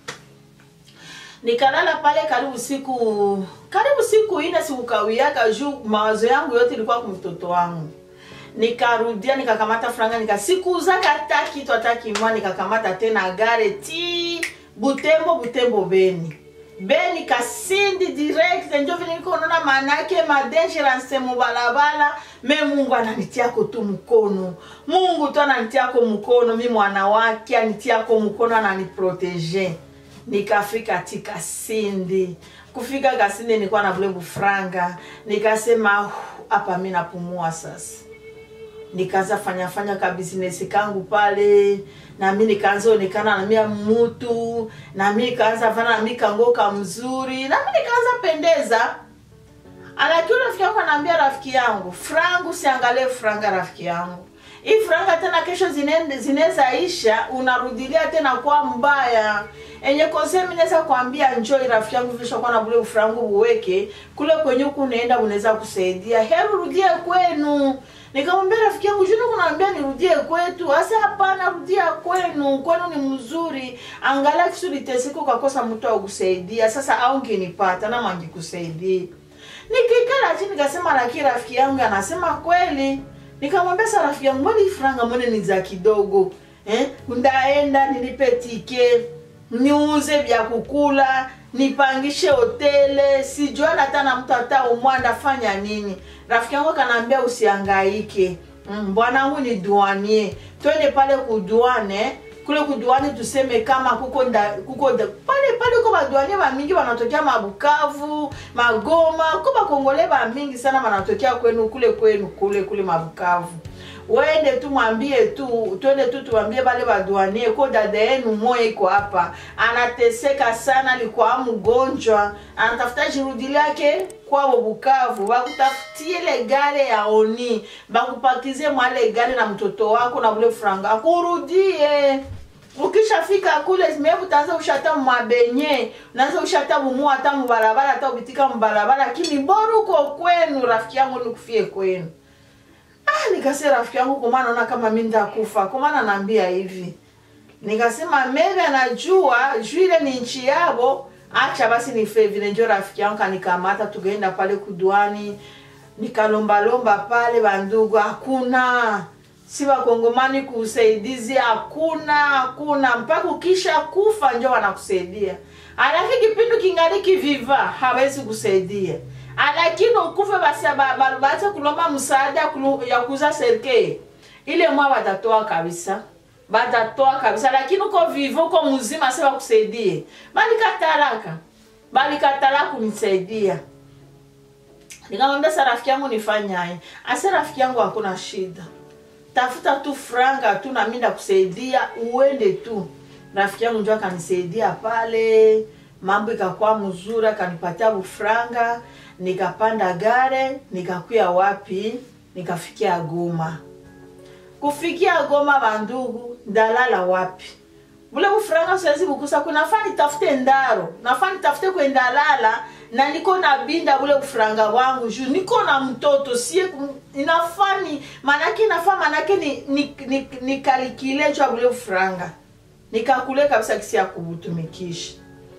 nikalala pale karibu siku karibu siku ine sikukawiaka juu mawazo yangu yote ilikuwa kumtoto wangu nikarudia nikakamata franga nikasikuzaka hata kitu hata kimwa nikakamata tena gare ti butembo butembo beni beni kasindi direct njo vile niko naona manake madangerance mubalabala me mungu ananitiako tu mkono mungu tu ananitiako mkono mi mwana wake anitiako mkono ananiprotege nikafika ti kasindi kufika kasindi nilikuwa na vule bufranga nikasema "Hu, hapa mi napumua sasa nikaanza fanya fanya ka business kangu pale nami nikaanza onekana na mia mutu nami nikaanza fana nami kangoka mzuri nami nikaanza pendeza lakini rafiki yangu anaambia rafiki yangu frangu siangalie franga rafiki yangu hii franga tena kesho zine- zinaweza isha unarudilia tena kwa mbaya enye kosemi naweza kuambia njoi rafiki yangu vishakuwa na bule ufrangu uweke kule kwenye huku unaenda unaweza kusaidia hebu rudie kwenu nikamwambia rafiki yangu juni kunaambia nirudie kwetu asa hapana rudia kwenu kwenu ni mzuri angalia kisulitesika ukakosa mtu akusaidia sasa au nginipata nama angikusaidia nikikala chini nikasema lakini rafiki yangu anasema kweli nikamwambia sa rafiki yangu mbona hii franga mbona ni za kidogo eh? ndaenda nilipe tike niuze vya kukula nipangishe hotele sijuana hata na mtu hata umwa ndafanya nini rafiki yangu akanaambia usiangaike mm, bwanangu ni duanie twende pale kuduane kule kuduani tuseme kama kuko nda, kuko nda, pale pale ko baduanie bamingi banatokea mabukavu magoma ko bakongole bamingi sana banatokea kwenu kule kwenu kule kule mabukavu wende tu mwambie tu twende tu tuwambie bale baduanie ko dada yenu moya iko hapa anateseka sana alikuwa mgonjwa anatafuta jirudi lake kwabo bukavu bakutafutie ile gare ya oni bakupakizie mwale gare na mtoto wako na bule franga akurudie ukishafika kule mebu utaanza ushata mabenye unaanza ushata bumua hata mubarabara hata ubitika mubarabara lakini bora uko kwenu rafiki yangu nikufie kwenu ah, nikase rafiki yangu kumana naona kama mi ndakufa kumana naambia hivi nikasema maybe anajua juu ile ni nchi yabo acha basi nife vile njo rafiki yangu kanikamata tukaenda pale kuduani nikalombalomba pale bandugu hakuna si wakongomani kusaidizi hakuna hakuna mpaka ukisha kufa njo wanakusaidia alafu kipindi kingaliki viva hawezi kusaidia lakini ukufe basi ba- ba- baache kulomba msaada kulu- ya kuza serikali ile mwa batatoa kabisa batatoa kabisa lakini uko vivo uko mzima se bakusaidie balikatalaka balikatala kunisaidia nikamwambia sa rafiki yangu nifanyaye ase rafiki yangu hakuna shida tafuta tu franga tu nami ndakusaidia uende tu rafiki yangu njo akanisaidia pale mambo ikakuwa mzuri akanipatia bufranga nikapanda gare nikakuya wapi nikafikia goma kufikia goma bandugu ndalala wapi bule bufuranga siwezi bukusa kunafaa nitafute ndaro nafaa nitafute kwendalala na niko na binda bule bufuranga bwangu juu niko na mtoto sie inafaa ni manake inafaa manake ni, ni, ni, ni kalikile jwa bule bufuranga nikakule kabisa kisi ya kubutumikisha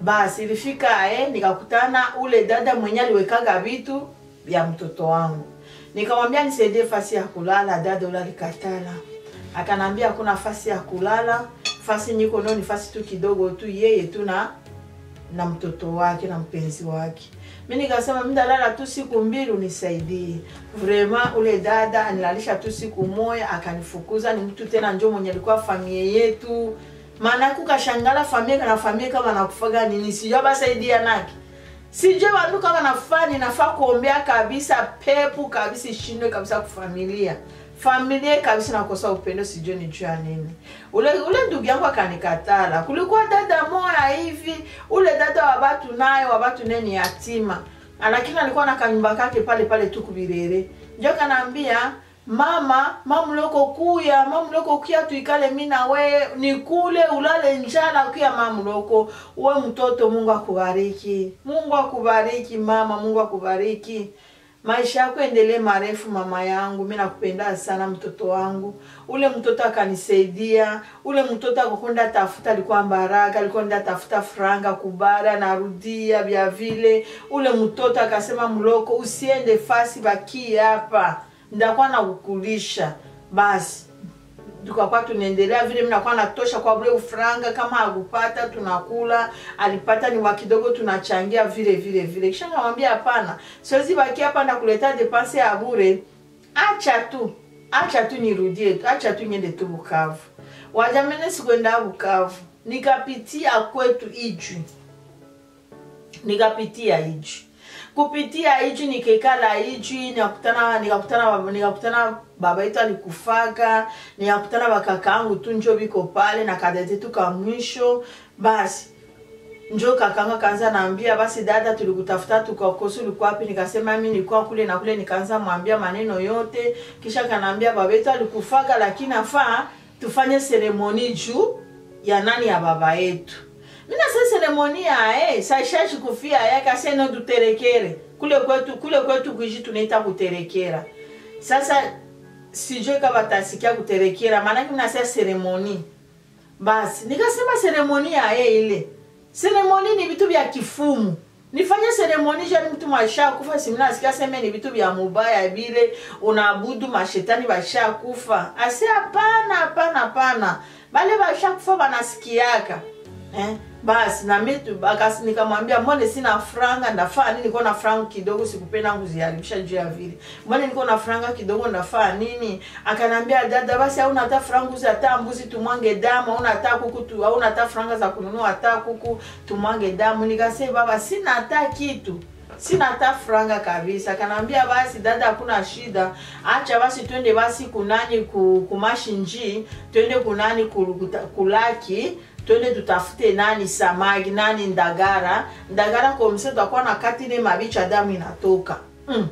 basi ilifika eh, nikakutana ule dada mwenye aliwekaga vitu vya mtoto wangu nikamwambia nisaidie fasi ya kulala dada ule alikatala akanambia hakuna fasi ya kulala fasi niko nao ni fasi tu kidogo tu yeye tu na na mtoto wake na mpenzi wake mi nikasema mi ndalala tu siku mbili unisaidie vrema ule dada anilalisha tu siku moya akanifukuza ni mtu tena njo mwenye alikuwa familia yetu maana kukashangala familia kana familia kama nakufaga nini sijua basaidia nake sijue wandu kama nafaa ninafaa kuombea kabisa pepu kabisa ishindwe kabisa kufamilia familia kabisa nakosa upendo sijue ni juu ya nini ule ule ndugu yangu akanikatala kulikuwa dada moya hivi ule dada wa batu naye wa batu naye ni yatima lakini alikuwa na kanyumba kake pale pale tu kubirere njo kanaambia mama mamuloko kuya mamuloko kuya tuikale mi na we nikule ulale njala kuya mamuloko uwe mtoto mungu akubariki mungu akubariki mama mungu akubariki maisha yako endelee marefu mama yangu mi nakupenda sana mtoto wangu ule mtoto akanisaidia ule mtoto akakwenda tafuta alikuwa mbaraka alikuwa nda tafuta franga kubara narudia vya vile ule mtoto akasema mloko usiende fasi bakie hapa ndakuwa nakukulisha basi tukakuwa tunaendelea vile minakuwa natosha kwa vile ufranga kama akupata tunakula alipata ni wa kidogo tunachangia vile vile vile kisha namwambia hapana siwezi baki hapa ndakuleta depanse ya bure acha tu acha tu nirudie tu acha tu niende tu bukavu wajamene sikwenda bukavu nikapitia kwetu ijwi nikapitia ijwi kupitia ijwi nikekala ijwi nikakutana nikakutana nikakutana baba yetu alikufaga nikakutana bakakaangu tu njo biko pale na kadete tu ka mwisho basi njo kakanga kaanza naambia basi dada tulikutafuta tukakosa ulikuwa wapi nikasema mi nilikuwa kule na kule nikaanza mwambia maneno yote kisha kanaambia baba yetu alikufaga lakini afaa tufanye seremoni juu ya nani ya baba yetu mina se seremoni yae saishashi kufia yake aseno tuterekere kule kwetu kule kwetu kuishi tunaita kuterekera sasa sijue kama batasikia kuterekera maanake mnasema seremoni basi nikasema seremoni yaye ile seremoni ni vitu vya kifumu nifanye seremoni jani mtu masha kufa simnasikia seme ni vitu vya mubaya vile unaabudu mashetani basha kufa asi hapana hapana hapana bale basha kufa banasikiaka eh? basi nami nikamwambia mbone sina franga ndafaa nini niko na franga kidogo sikupenda kuziharibisha juu ya vile mbone niko na franga kidogo ndafaa nini akanambia dada basi hauna hata franga uzi hata mbuzi tumwange damu hauna hata kuku tu hauna hata franga za kununua hata kuku tumwange damu nikasema baba sina hata kitu sina hata franga kabisa kanaambia basi dada hakuna shida acha basi twende basi kunani kumashinji twende kunani kulaki twende tutafute nani samaki nani ndagara ndagara komse tutakuwa na kati ile mabicha damu inatoka mm.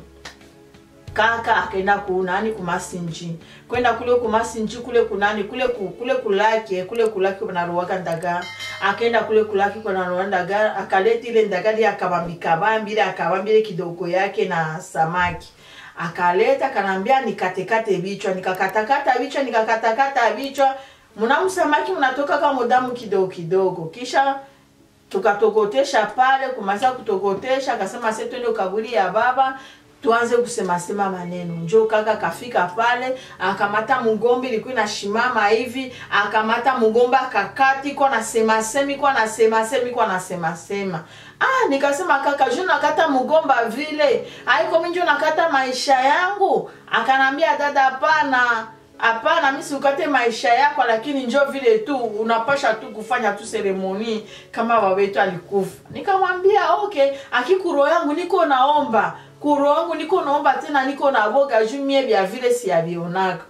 kaka akaenda kunani kumasinji kwenda kule kumasinji kule kunani kule ku, kule kulaki kule kulaki kunaruwaka ndagara akaenda kule kulaki kunaruwa ndagara akaleta ile ndagara akabambikabambile akabambile kidogo yake na samaki akaleta kanaambia nikatekate vichwa nikakatakata vichwa nikakatakata vichwa mnamsamaki mnatoka kama damu kidogo kidogo kisha tukatokotesha pale kumaliza kutokotesha akasema se twende ukaburi ya baba tuanze kusemasema maneno njo kaka kafika pale akamata mugombe ilikuwa inashimama hivi akamata mugombe akakati iko nasemasema iko nasemasema iko nasemasema ah nikasema kaka ju nakata mugomba vile aiko minjo nakata maisha yangu akanambia dada hapana hapana mi siukate maisha yako lakini njo vile tu unapasha tu kufanya tu seremoni kama wawetu alikufa nikamwambia okay akikuro yangu niko naomba kuro yangu niko naomba tena niko na boga juu mie vya vile siyavionaka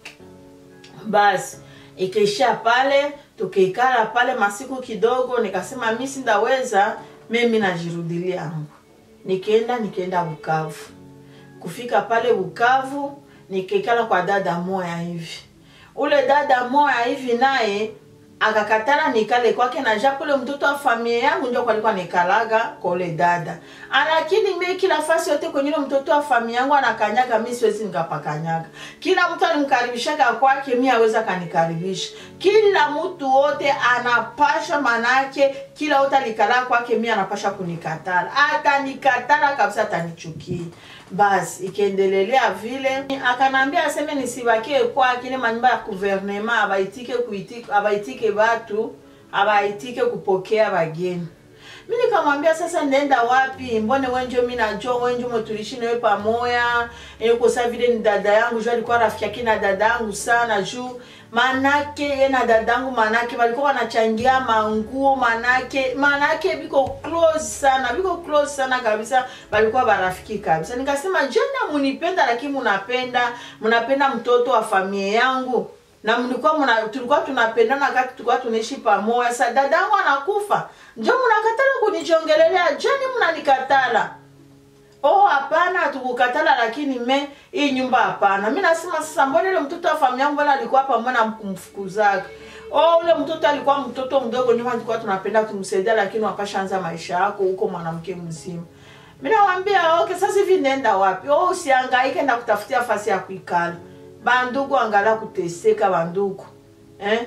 basi ikaishia pale tukiikala pale masiku kidogo nikasema mi sindaweza mimi najirudilia yangu nikaenda nikaenda bukavu kufika pale bukavu nikikala kwa dada moya hivi ule dada moya hivi naye akakatala nikale kwake na japo ule mtoto wa familia yangu ndio kwalikuwa nikalaga kole dada lakini mi kila fasi yote kwenye ule mtoto wa familia yangu anakanyaga mi siwezi nikapakanyaga kila mtu alimkaribishaga kwake mi aweza kanikaribisha kila mtu wote anapasha manake kila wote alikalaa kwake mi anapasha kunikatala atanikatala kabisa atanichukia basi ikiendelelea vile akanambia aseme nisibakie kwake ile manyumba ya guvernema abaitike kuitike abaitike batu abaitike kupokea bageni mi nikamwambia sasa nenda wapi mbone wenjo mi najua wenjo motulishi nawe pamoya kosa vile ni dada yangu juu alikuwa rafiki yake na dada yangu sana juu manake ye na dadangu manake walikuwa wanachangia manguo manake manake biko close sana biko close sana kabisa walikuwa barafiki kabisa nikasema jenda munipenda lakini munapenda munapenda mtoto wa familia yangu na mlikuwa muna, tulikuwa tunapendana wakati tulikuwa tunaishi pamoja sa dadangu anakufa njo mnakatala kunijongelelea jani mnanikatala oh hapana hatukukatala lakini me hii nyumba hapana mi nasema sasa mbona ile mtoto wa familia yangu mbona alikuwa pamoja na kumfukuzaga oh ule mtoto alikuwa mtoto mdogo nyuma tulikuwa tunapenda kumsaidia lakini wakashaanza maisha yako huko mwanamke mzima mi nawambia okay sasa hivi nenda wapi oh usiangaike na kutafutia fasi ya kuikala bandugu angala kuteseka bandugu eh?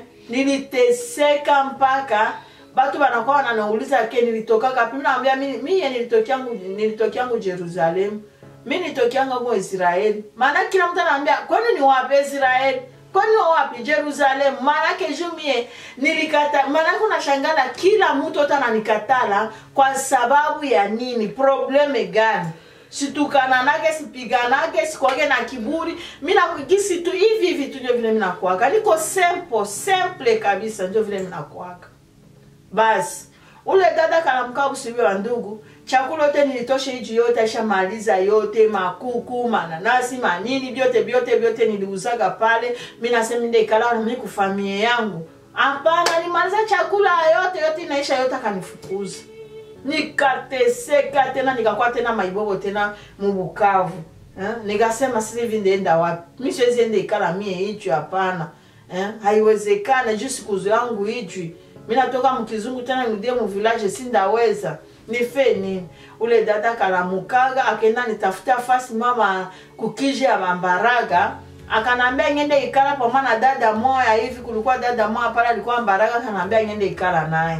niliteseka mpaka batu banakuwa wananauliza ke nilitokaka pi minawambia miye nilitokiangu nilitokiangu jerusalemu mi nilitokianga huko israeli maana kila mtu anaambia kwani ni wapi israeli kwani wa wapi jerusalemu maanake juu mie nilikata maanake unashangala kila mtu ote ananikatala kwa sababu ya nini probleme gani situkananake sipiganake sikwake na kiburi minakugisi tu hivi hivi tu ndio vile minakwaka niko simple simple kabisa ndio vile minakwaka basi ule dada kalamka usibi wa ndugu chakula yote nilitosha iji yote aishamaliza yote makuku mananasi manini vyote vyote vyote niliuzaga pale mi nasema nde ikala mi kufamie yangu hapana nimaliza chakula yote yote inaisha yote akanifukuza nikateseka tena nikakuwa tena maibobo tena mubukavu eh? nikasema sasa hivi ndaenda wapi mi siwezi enda ikala mie ichwi hapana eh? haiwezekana juu siku yangu ichwi mi natoka mkizungu tena nirudie muvillage sindaweza nife nini ule dada kalamukaga akenda nitafuta fasi mama kukije ya mambaraga akanambia ngende ikala pamoja na dada moya hivi kulikuwa dada moya pale alikuwa mbaraga akanambia ngende ikala naye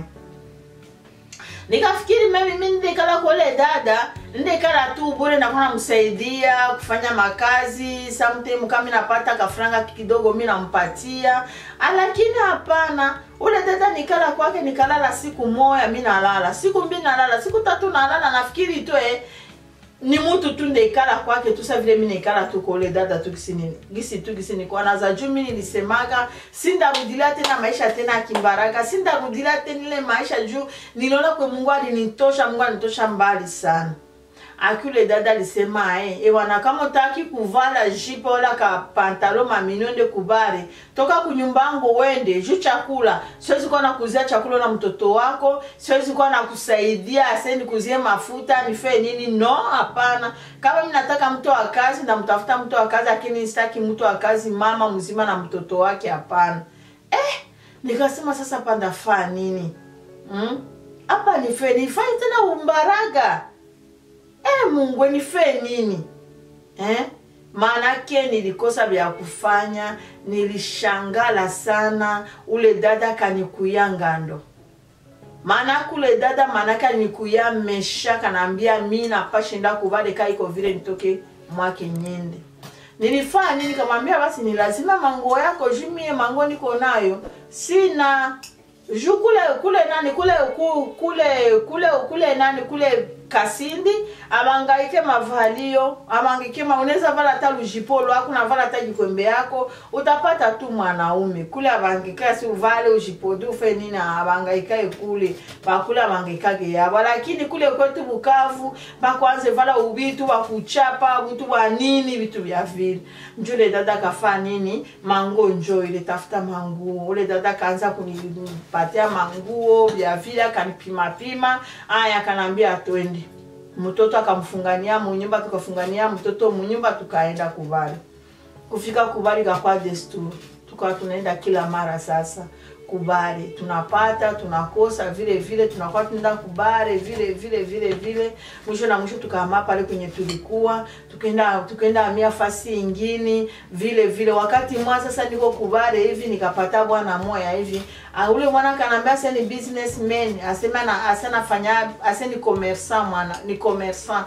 nikafikiri mimi mi ndekala kole dada ndekala tu bure nakuwa namsaidia kufanya makazi sometime kama napata kafranga kidogo mi nampatia lakini hapana ule dada nikala kwake nikalala siku moya mi nalala siku mbili nalala siku tatu nalala nafikiri tu eh, ni mutu tu ndekala kwake tu sa vile mi nekala tu kole dada tu gisi gisi tu gisi nikuwa naza juu mi nilisemaga sindarudilia tena maisha tena akimbaraka sindarudilia tena ile maisha juu niliona kwe mungu alinitosha mungu alinitosha mbali sana akule dada alisema eh, ewana kama utaki kuvala jipe wala ka pantalo maminonde kubare toka kunyumbangu wende juu chakula siwezi kuwa nakuzia chakula na mtoto wako siwezi kuwa nakusaidia ase nikuzie mafuta nifee nini no hapana kama mi nataka mtu wa kazi ndamtafuta mtu wa kazi lakini sitaki mtu wa kazi mama mzima na mtoto wake hapana eh, nikasema sasa pandafaa nini hapa hmm? nifee nifanye tena umbaraga eh, mungu nife nini eh? maanake nilikosa vya kufanya nilishangala sana ule dada kanikuya ngando maanake ule dada maanake alinikuya mesha kanaambia mi napashinda kuvaleka iko vile nitoke mwake nyende nilifanya nini kamwambia basi ni lazima mango yako jumie mango niko nayo sina ju kule kule nani kule kule kule kule nani kule kasindi abangaike mavalio abangaike ma unaweza vala hata lujipolo ako navala hata jikwembe yako utapata tu mwanaume kule abangaika si uvale ujipodi ufe nini abangaikae kule bakule abangaikage yabo lakini kule kwetu bukavu bakwanze vala ubitu bakuchapa butu bwa nini vitu vya vile njule dada kafa nini mango njo ile tafuta manguo ule dada kaanza kunipatia manguo vya vile akanipimapima aya akanaambia twende mtoto akamfungania munyumba tukafungania mtoto munyumba tukaenda kubali kufika kubali kakwa desturi tukawa tunaenda kila mara sasa kubare tunapata tunakosa vile vile tunakuwa tunaenda kubare vile vile vile vile mwisho na mwisho tukahama pale kwenye tulikuwa tukaenda tukaenda amia fasi ingine vile vile wakati mwa sasa niko kubare hivi nikapata bwana moya hivi Ah, ule mwana kanaambia ase ni businessman asema na ase nafanya ase ni commerçant mwana ni commerçant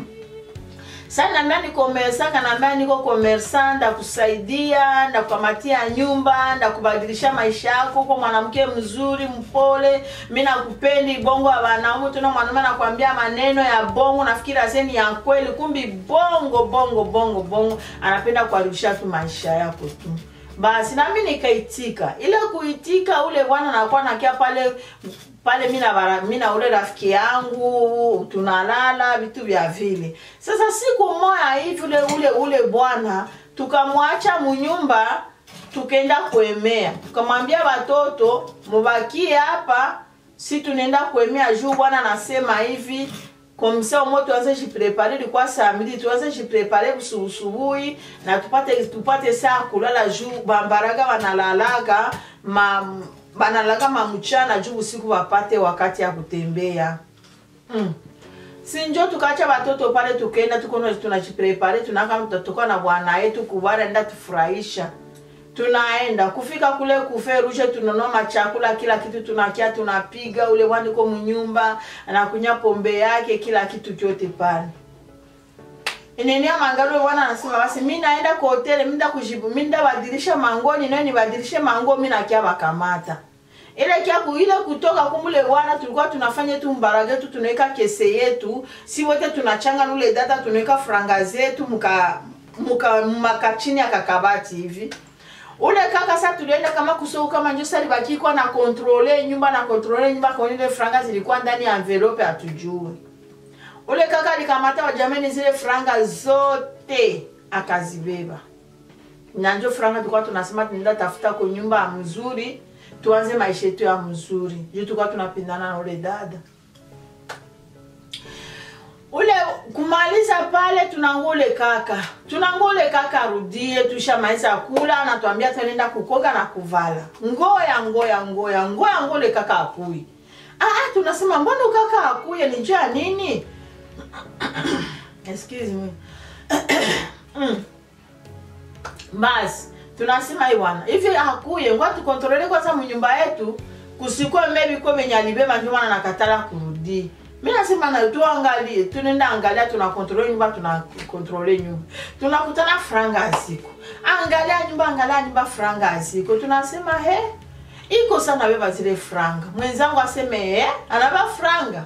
sasa naambia ni komersa kanaambia niko komersa ndakusaidia ndakukamatia nyumba ndakubadilisha maisha yako uko mwanamke mzuri mpole mi nakupendi bongo ya wanaume tuna mwanaume anakwambia maneno ya bongo nafikiri aseni ya kweli kumbi bongo bongo bongo bongo anapenda kuharibisha tu maisha yako tu basi nami nikaitika ile kuitika ule bwana nakuwa nakia pale pale mi na bara- mi na ule rafiki yangu tunalala vitu vya vile sasa siku moya hivi ule ule ule bwana tukamwacha munyumba tukaenda kuemea tukamwambia watoto mubakie hapa si tunaenda kuemea juu bwana anasema hivi komisa umo tuanze jiprepare ilikuwa saa mbili tuanze jiprepare busubusubuhi na tupate tupate saa kulala juu bambaraga wanalalaga ma banalaga mamuchana juu usiku wapate wakati ya kutembea mm. sinjo tukacha watoto pale tukaenda tukono tunajiprepare tunaka tutatoka na bwana yetu kubara enda tufurahisha tunaenda kufika kule kuferushe tunanua machakula kila kitu tunakia tunapiga ule waniko mnyumba anakunya pombe yake kila kitu chote pale inenia mangalo wana anasema basi mi naenda kwa hoteli minda kujibu minda badilisha mangoni nayo nibadilishe mango mi nakia bakamata ile kia ku ile kutoka kumule wana tulikuwa tunafanya tu mbarage tu tunaweka kese yetu si wote tunachanga nule data tunaweka franga zetu muka muka makachini ya kakabati hivi ule kaka sa tulienda kama kusou kama njo sali bakikwa na kontrole nyumba na kontrole nyumba kwa ile franga zilikuwa ndani ya envelope hatujue ule kaka alikamata wajameni zile franga zote akazibeba na njo franga tulikuwa tunasema tunaenda tafuta kwa nyumba ya mzuri tuanze maisha yetu ya mzuri juu tulikuwa tunapindana na ule dada ule kumaliza pale tunangule kaka tunangule kaka arudie tushamaliza kula anatuambia tunaenda kukoga na kuvala ngoya ngoya ngoya ngoya ngole kaka akui ah, ah, tunasema mbona kaka akuye ni jua nini excuse me mm. basi tunasema iwana hivi akuye ngwa tukontrole kwanza mnyumba yetu kusikwe maybe kwa venye alibeba ndio maana nakatala kurudi mi nasema na tuangalie tunaenda angalia tunakontrole nyumba tunakontrole nyumba tunakutana franga ya siku angalia nyumba angalia nyumba franga ya siku tunasema he iko sana beba zile franga mwenzangu aseme he anaba franga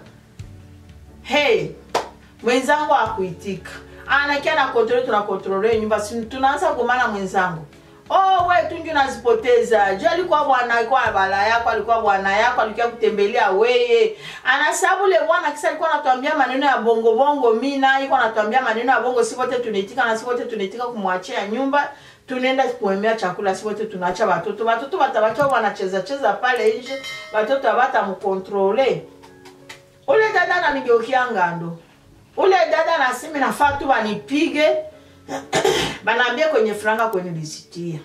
hey mwenzangu akuitika anakia na kontrole tunakontrole nyumba si tunaanza kumana mwenzangu oh we tunju nazipoteza ju alikuwa bwana alikuwa bala yako alikuwa bwana yako alikuwa kutembelea weye anasabu le bwana kisa alikuwa anatuambia maneno ya bongo bongo mina alikuwa anatuambia maneno ya bongo si wote tunaitika na si wote tunaitika kumwachia nyumba tunaenda kuemea chakula si wote tunaacha watoto watoto watabakia wanacheza cheza pale nje watoto hawatamkontrole ule dada ananigeukia ngando ule dada nasimi nafaa tu wanipige banaambia kwenye franga kwenye lisitia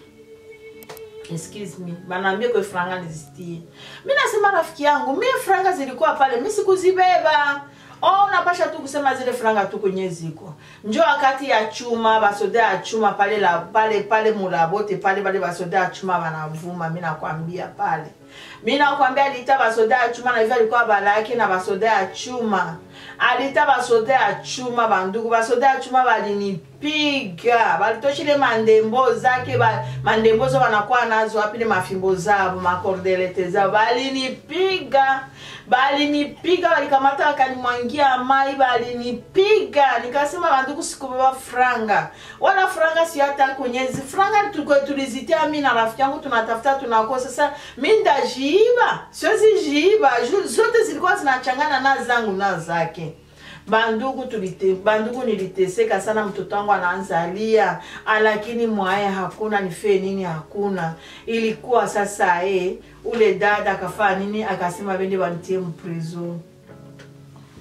excuse me banaambia kwenye franga lisitie mi nasema rafiki yangu mi franga zilikuwa pale mi sikuzibeba oh unapasha tu kusema zile franga tu kwenye ziko njo wakati ya chuma basoda ya chuma pale la pale pale mulabote pale pale basoda ya chuma banavuma mi nakwambia pale mi nakwambia aliita basoda ya chuma na hivyo alikuwa bala yake na basoda ya chuma alita basoda ya chuma bandugu basoda ya chuma balinipiga balitoshile mandembo zake ba, mandembo zo banakuwa nazo apile mafimbo zabo makordelete zabo balinipiga balinipiga balikamata bakanimwangia mai balinipiga nikasema bandugu sikubeba franga wala franga si hata kwenyezi franga tuko- tulizitia mi na rafiki yangu tunatafuta tunakosa sasa mi ndajiiba siwezi jiiba Ju- zote zilikuwa zinachangana na zangu na zake bandugu tulite, bandugu niliteseka sana mtoto wangu anaanzalia lakini mwaye hakuna nifee nini hakuna ilikuwa sasa e ule dada akafaa nini akasema bende banitie mprison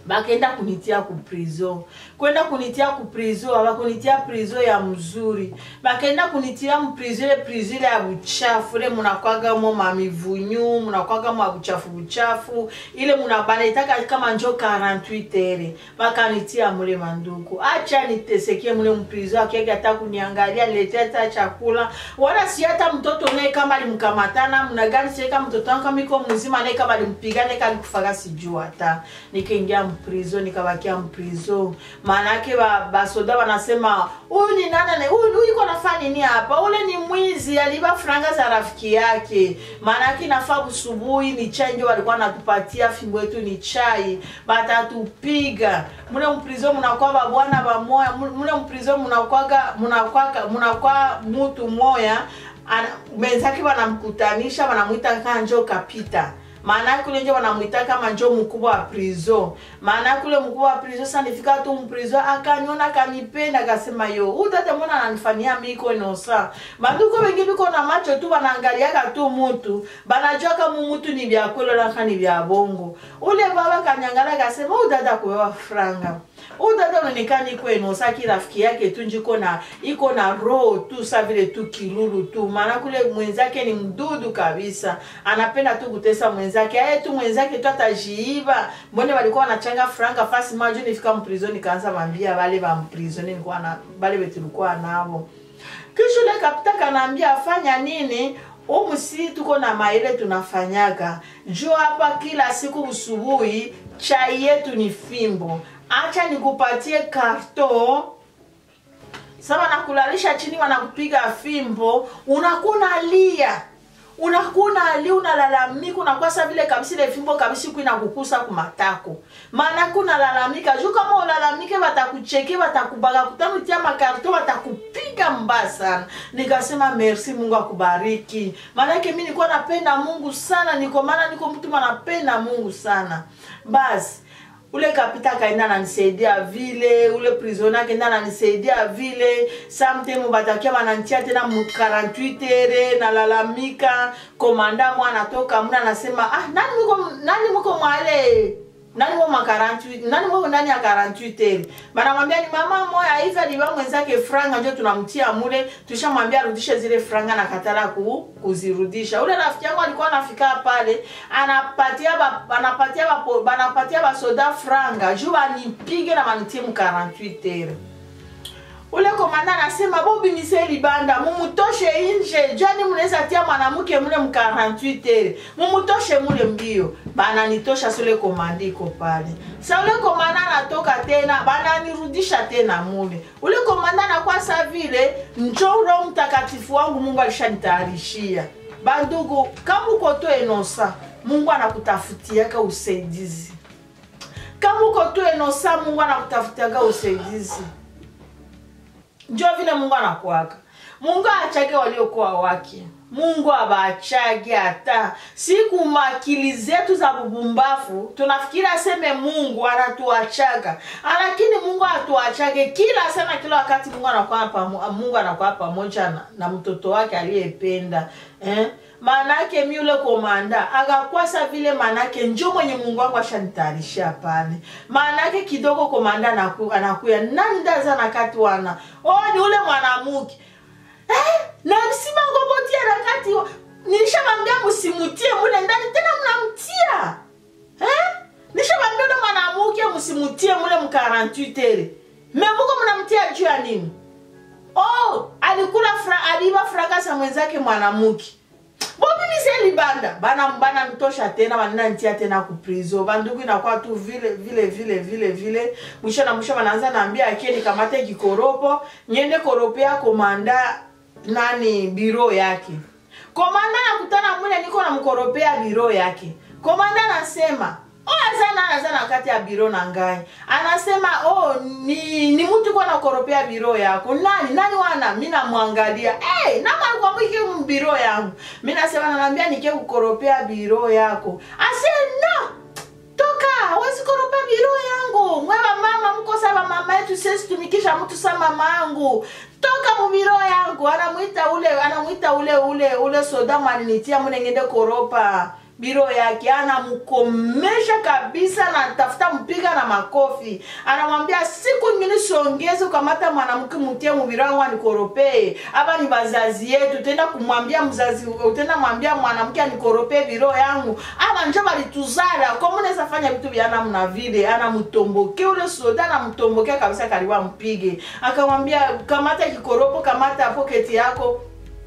bakenda kunitia ku prison kwenda kunitia ku prison abakunitia prison ya mzuri bakenda kunitia mu prison ile prison ile ya buchafu ile munakwagamo mamivunyu munakwagamo ya buchafu buchafu ile muna banaitaka kama njo 48 ere bakanitia mule manduku acha nitesekie mule mprison akiega hata kuniangalia niletea hata chakula wala si hata mtoto naye kama alimkamatana mna gani sie kama mtoto wangu kama iko mzima naye kama alimpiga naye kama alikufaga sijua hata nikaingia mprizo nikabakia mprizo maanake ba, basoda wanasema huyu ni nani na- huyu huyu iko nafaa nini hapa ule ni mwizi aliba franga za rafiki yake maanake nafaa usubuhi ni chai ndio walikuwa natupatia fimbo yetu ni chai batatupiga mule mprizo mnakuwa babwana bamoya mule mprizo mnakwaga mnakwaga mnakwa mutu moya ana- wenzake wanamkutanisha wanamwita kaa njo kapita maana kule nje wanamwita kama njo mkubwa wa prison maana kule mkubwa wa prison sasa nifika tu mprison akaniona akanipenda akasema yo utate mbona ananifanyia miko inosa banduko bengi biko na macho tu banaangaliaka tu mutu banajua kama mutu ni vya kweli laka ni vya bongo ule baba kanyangala akasema udada kuwewa franga udada unaonekana iko inosaki rafiki yake tu njiko na iko na roho tu sa vile tu kilulu tu maana kule mwenzake ni mdudu kabisa anapenda tu kutesa mwenzake aye tu mwenzake tu atajiiba mbone walikuwa wanachanga franga fasi maju nifika mprison nikaanza mambia bale ba mprison nilikuwa na bale betulikuwa nabo kisha ule kapita kanaambia afanya nini umusi tuko na maile tunafanyaga juu hapa kila siku usubuhi chai yetu ni fimbo acha nikupatie karton sasa wanakulalisha chini wanakupiga fimbo unakuwa unalia unakuwa unalia unalalamika unakuwa sa vile kabisa ile fimbo kabisa iko inakukusa kumatako maana kunalalamika juu kama ulalamike watakucheke watakubaga kutanutia makarto watakupiga mbaya sana nikasema merci mungu akubariki maanake mi nilikuwa napenda mungu sana niko maana niko mtu manapenda mungu sana basi ule kapita akaenda ananisaidia vile ule prisoner akaenda ananisaidia vile samtime batakia banantia tena mu 48 ere nalalamika komanda mwa anatoka mna anasema ah nani muko nani muko mwale nani mo ma 48 nani mo ndani ya 48 ere banamwambia ni mama moya hivi aliba mwenzake franga ndio tunamtia mule tushamwambia arudishe zile franga na katala ku, kuzirudisha ule rafiki yangu alikuwa anafika pale anapatia ba, anapatia ba, banapatia basoda franga juu banipige na banitie mu 48 ere ule komanda anasema bobimise libanda mumutoshe nje jani mnaweza tia mwanamke mule mu 48 ere mumutoshe mule mbio bananitosha sule komanda iko pale sa ule komanda anatoka tena bananirudisha tena mule ule komanda anakuwa sa vile njo roho mtakatifu wangu mungu alishanitayarishia bandugu kama uko to enosa mungu anakutafutiaka usaidizi kama uko tu enosa mungu anakutafutiaka usaidizi njo vile mungu anakuaka mungu aachake waliokuwa wake mungu abaachage hata siku makili zetu za bubumbafu tunafikiri aseme mungu anatuachaga lakini mungu atuachage kila sana kila wakati mungu anakuwa pamo, mungu anakuwa pamoja na, na mtoto wake aliyependa eh? maanake mi ule komanda akakwasa vile maanake njo mwenye mungu wangu ashanitayarisha pale maanake kidogo komanda anaku, anakuya nani ndaza nakati wana oh, ni ule mwanamuke eh, na msima ngobotia nakati wa- nilishamwambia msimutie mule ndani tena mnamtia eh? nishamwambia ule mwanamuke msimutie mule mu 48 ere memuko mnamtia juu ya nini oh alikula fra, aliba fraka sa mwenzake mwanamuke bobimise libanda bana bana mtosha tena banena ntia tena ku prison bandugu inakuwa tu vile vile vile vile vile mwisho na mwisho banaanza naambia akie nikamate kikoropo nyende koropea komanda nani biro yake komanda nakutana mwile niko namkoropea biro yake komanda anasema azana azana kati ya biro na ngai anasema oh ni ni mtu kwa nakoropea biro yako nani nani wana mi namwangalia hey, namalkwamwike mbiro yangu mi nasema nanaambia nike kukoropea biro yako ase no toka hawezi koropea biro yangu mwewa mama mko saba mama yetu sisi tumikisha mtu sa mama yangu toka mubiro yangu anamwita ule anamwita ule ule ule soda malinitia mune ngende koropa biro yake anamkomesha kabisa na tafuta mpiga na makofi anamwambia siku ingine siongeze ukamata mwanamke mutie mubiro wangu anikoropee aba ni bazazi yetu tenda kumwambia mzazi utenda mwambia mwanamke anikoropee biro yangu aba njo balituzala komo unaweza fanya vitu vya namna vile anamtomboke ule soda anamtombokea kabisa karibu ampige akamwambia kamata kikoropo kamata poketi yako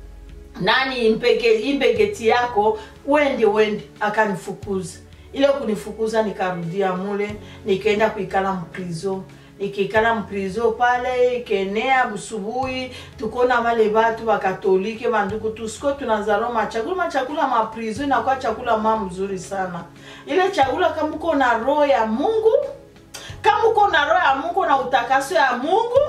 nani impeke impeketi yako wende wende akanifukuza ile kunifukuza nikarudia mule nikaenda kuikala mprizo nikiikala mprizo pale ikenea busubuhi tukona wale batu bakatolike banduku tusiko tunazalo machakula machakula maprizo inakuwa chakula ma mzuri sana ile chakula kama uko na roho ya mungu kama uko na roho ya mungu na utakaso ya mungu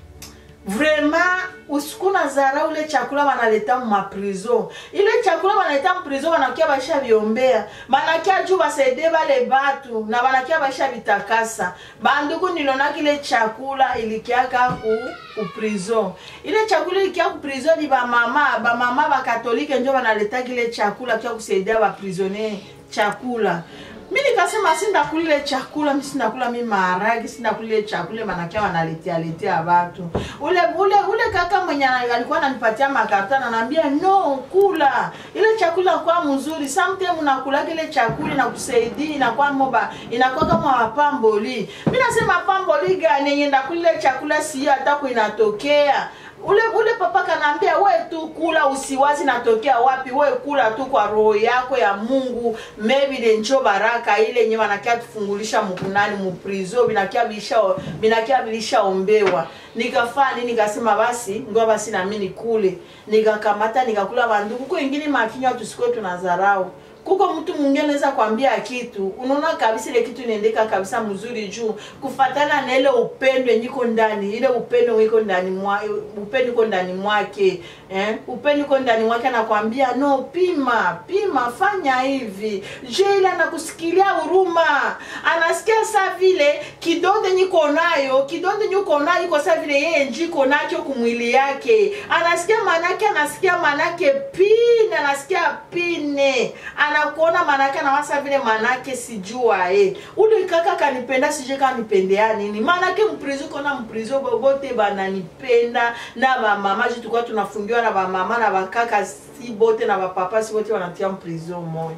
vraiment usikuna zara ule chakula banaleta mumaprizo ile chakula banaleta muprizo banakia baisha biombea banakia juu basaide bale batu na banakia baisha bitakasa banduku nilonaki ile chakula ilikiaka ku kuprizo ile chakula ilikia kuprizo ni bamama bamama bakatolike njo banaletaki ile chakula kia kusaidia baprisonnier chakula mi nikasema sindakula ile chakula mi sindakula mi maharagi sindakula ile chakula manakia wanaletea letea watu ule ule ule kaka mwenye ana- alikuwa ananipatia makarta ananiambia no kula ile chakula kwa mzuri sometime unakula ile chakula inakusaidia inakuwa moba inakuwa kama mapamboli mi nasema pamboli gani yenye ndakula ile chakula si hata kuinatokea ule ule papa kanaambia we tu kula usiwazi natokea wapi we kula tu kwa roho yako ya mungu maybe ile njo baraka ile yenye wanakia tufungulisha mkunani muprizo binakia bilisha binakia bilishaombewa nikafaa nini nikasema basi ngoa basi nami nikule nikakamata nikakula banduku ko ingine makinywa tusiko tunazarau kuko mtu mwingine anaweza kwambia kitu unaona kabisa ile kitu inaendeka kabisa mzuri juu kufatana na ile upendo yenye iko ndani ile upendo iko ndani mwa upendo iko ndani mwake eh? upendo iko ndani mwake anakwambia no pima pima fanya hivi je ile anakusikilia huruma anasikia saa vile kidonde niko nayo kidonde niko nayo iko saa vile yeye njiko nacho kumwili yake anasikia manake anasikia manake pine anasikia pine anakuona manake anawasa vile manake sijua eh. ule kaka kanipenda sije kanipendea nini manake mprizo kona mprizo bote bananipenda na bamama ju tulikuwa tunafungiwa na bamama na bakaka si bote na bapapa si bote wanatia mprizo moya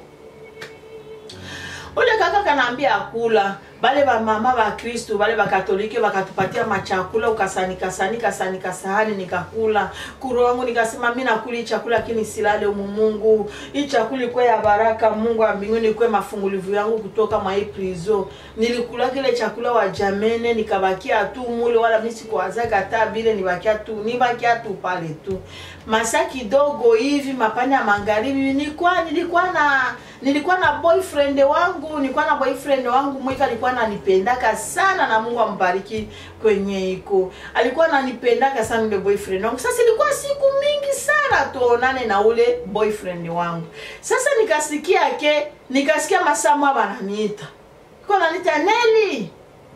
ule kaka kanaambia akula bale bamama ba kristu bale bakatolike bakatupatia machakula ukasanika sanika sanika sahani nikakula kuro wangu nikasema mi nakula hii chakula lakini silale umu mungu hii chakula ikwe ya baraka mungu wa mbinguni ikwe mafungulivu yangu kutoka mwa hii prizo nilikula kile chakula wa jamene nikabakia tu mule wala mi sikuwazaga hata bile nibakia tu nibakia tu pale tu masa kidogo hivi mapande ya magharibi nilikuwa nilikuwa na nilikuwa na boyfriend wangu nilikuwa na boyfriend wangu mwika alikuwa ananipendaka sana na mungu ambariki kwenye iko alikuwa ananipendaka sana ule boyfriend wangu sasa ilikuwa siku mingi sana tuonane na ule boyfriend wangu sasa nikasikia ke nikasikia masamwa bananiita iko naniita neli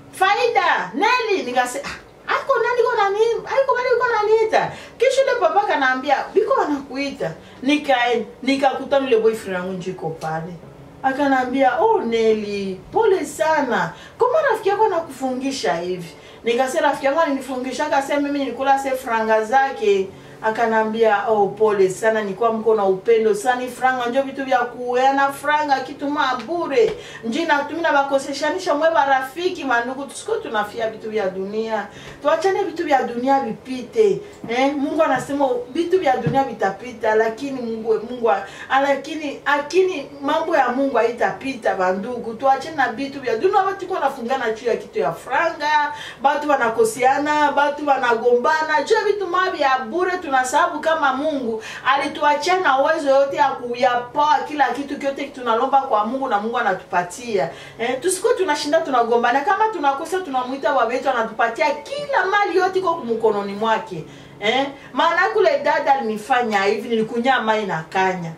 faida neli nikase ah, ako nani ko nani aiko bali ko naniita kisha ule papa kanaambia biko wanakuita nikaenda nikakutana ule boyfriend wangu njiko pale akanaambia oh Neli, pole sana, kama rafiki yako anakufungisha hivi? Nikasema rafiki yangu alinifungisha, akasema mimi nilikula se franga zake. Akanambia oh, pole sana, nilikuwa mko na upendo sana. Ni franga njo vitu vya kueana franga kitu ma bure nji natumi na bakoseshanisha mwe barafiki mandugu, tusiko tunafia vitu vya dunia, tuachane vitu vya dunia vipite. Eh, Mungu anasema vitu vya dunia vitapita, lakini Mungu Mungu lakini lakini mambo ya Mungu haitapita bandugu, tuachane na vitu vya dunia. Watu kwa nafungana juu ya kitu ya franga, batu wanakosiana, batu wanagombana juu ya vitu mavi ya bure. Tunasababu kama Mungu alituachia na uwezo yote ya kuyapoa kila kitu kyote tunalomba kwa Mungu na Mungu anatupatia. Eh, tusiko tunashinda tunagombana, kama tunakosa tunamwita baba yetu anatupatia kila mali yote iko mkononi mwake. Eh, maana kule dada alinifanya hivi, nilikunya mai na kanya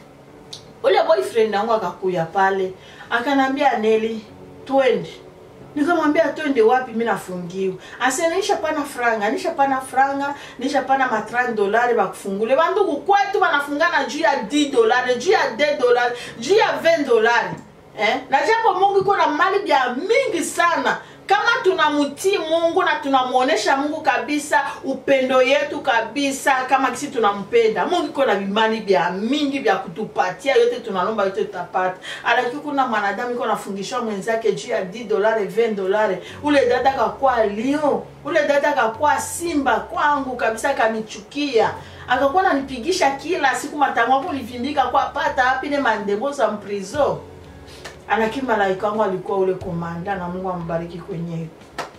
ule boyfriend wangu akakuya pale akanambia Neli, twende nikamwambia twende wapi mi nafungiwa ase nishapana franga nishapana franga nishapana ma 30 dolari bakufungule bandugu kwetu banafungana juu ya 10 dolari juu ya 10 dolari juu ya 20 dolari eh? na japo mungu iko na mali bya mingi sana kama tunamtii mungu na tunamwonyesha mungu kabisa upendo yetu kabisa kama kisi tunampenda mungu iko na vimali vya mingi vya kutupatia yote tunalomba yote tutapata alaki kuna mwanadamu iko nafungishwa mwenzake juu ya 10 dolare 20 dolare ule dada kakwa lion ule dada kakwa simba kwangu kabisa kanichukia akakuwa nanipigisha kila siku matango ako livindika kwa pata apine mandembo za mprizo anaki malaika wangu alikuwa ule komanda na mungu ambariki kwenyewe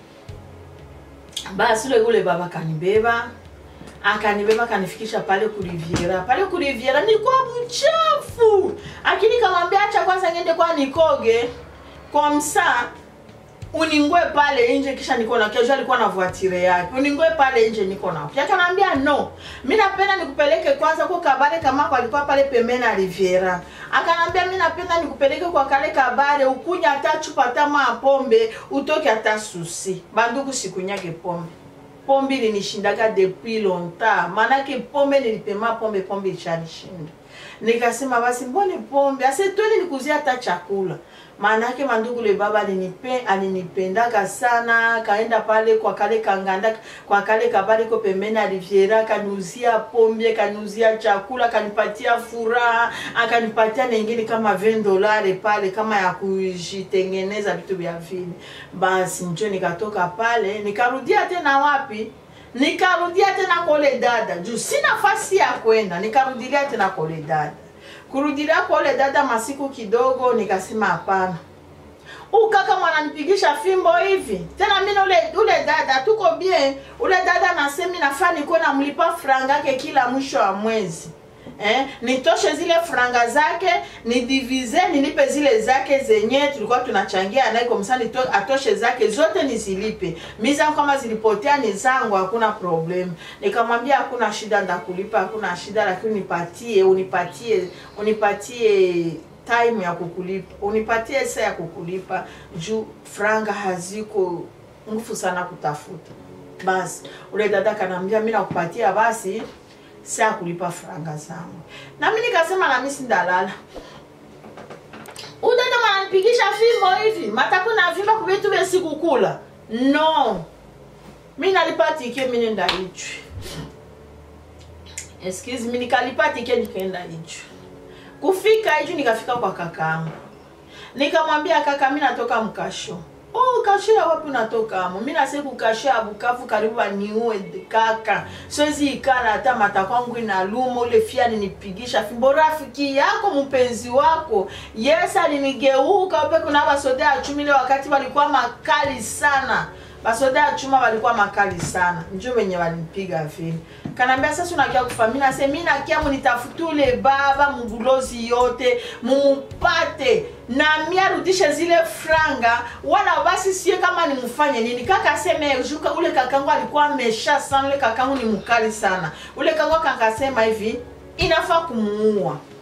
basi ule ule baba kanibeba akanibeba akanifikisha pale kuliviera pale kuliviera nilikuwa mchafu akini kamwambia acha kwanza ngende kwa nikoge kwa msaa uningwe pale nje kisha niko na kesho alikuwa na voitire yake uningwe pale nje niko na yake anaambia no mimi napenda nikupeleke kwanza kwa kabare kama kwa alikuwa pale pembeni ya Riviera akanambia mimi napenda nikupeleke kwa kale kabare ukunya hata chupa hata ma pombe utoke hata susi banduku sikunyake pombe pombe ilinishindaga depuis longtemps maanake pombe nilipema pombe pombe ilishanishinda nikasema basi mbone pombe ase twende nikuzia hata chakula maanake mandugu le baba alinipe alinipendaga sana kaenda pale kwa kale kanganda kwa kale kabale ko pembeni aliviera kaniuzia pombe kaniuzia chakula kanipatia furaha akanipatia nengine kama 20 dolari pale kama ya kujitengeneza vitu vya vile basi njo nikatoka pale nikarudia tena wapi nikarudia tena kole dada juu si nafasi ya kwenda nikarudilia tena kole dada kurudilia kole dada masiku kidogo nikasema hapana ukaka mwananipigisha fimbo hivi tena mimi ule ule dada tuko bien ule dada nasemi nafaa nikuwe namlipa franga yake kila mwisho wa mwezi eh, nitoshe zile franga zake nidivize nilipe zile zake zenye tulikuwa tunachangia naye kwa msani to, atoshe zake zote nizilipe mi zangu kama zilipotea ni zangu hakuna problem nikamwambia hakuna shida ndakulipa hakuna shida lakini unipatie unipatie unipatie time ya kukulipa unipatie saa ya kukulipa juu franga haziko ngufu sana kutafuta basi ule dada kanaambia mi nakupatia basi saa kulipa franga zangu nami nikasema nami sindalala udada mwananipigisha fimbo hivi mataku na vimba kuvitu vesikukula no mi nalipa tike mi nenda ichwi excuse mi nikalipa tike nikaenda ichwi kufika ichwi nikafika kwa kakaangu nikamwambia kaka mi natoka mkasho oh kasho ya wapi unatoka amo mi nase kukasho ya bukavu karibu baniue kaka siwezi ikala hata mata kwangu inaluma ule fia alinipigisha fimbo rafiki yako mpenzi wako yes alinigeuka upe kuna basoda ya chumi ile wakati walikuwa makali sana basoda ya chuma walikuwa makali sana njo wenye walinipiga vile kanaambia sasa unakia kufa mi nase mi nakia munitafutule baba mubulozi yote mumupate na mi arudishe zile franga wala basi sie kama nimufanye nini kaka aseme juka ule kakangu alikuwa amesha sana ule kakangu ni mkali sana ule kakangu akakasema hivi inafaa kumuua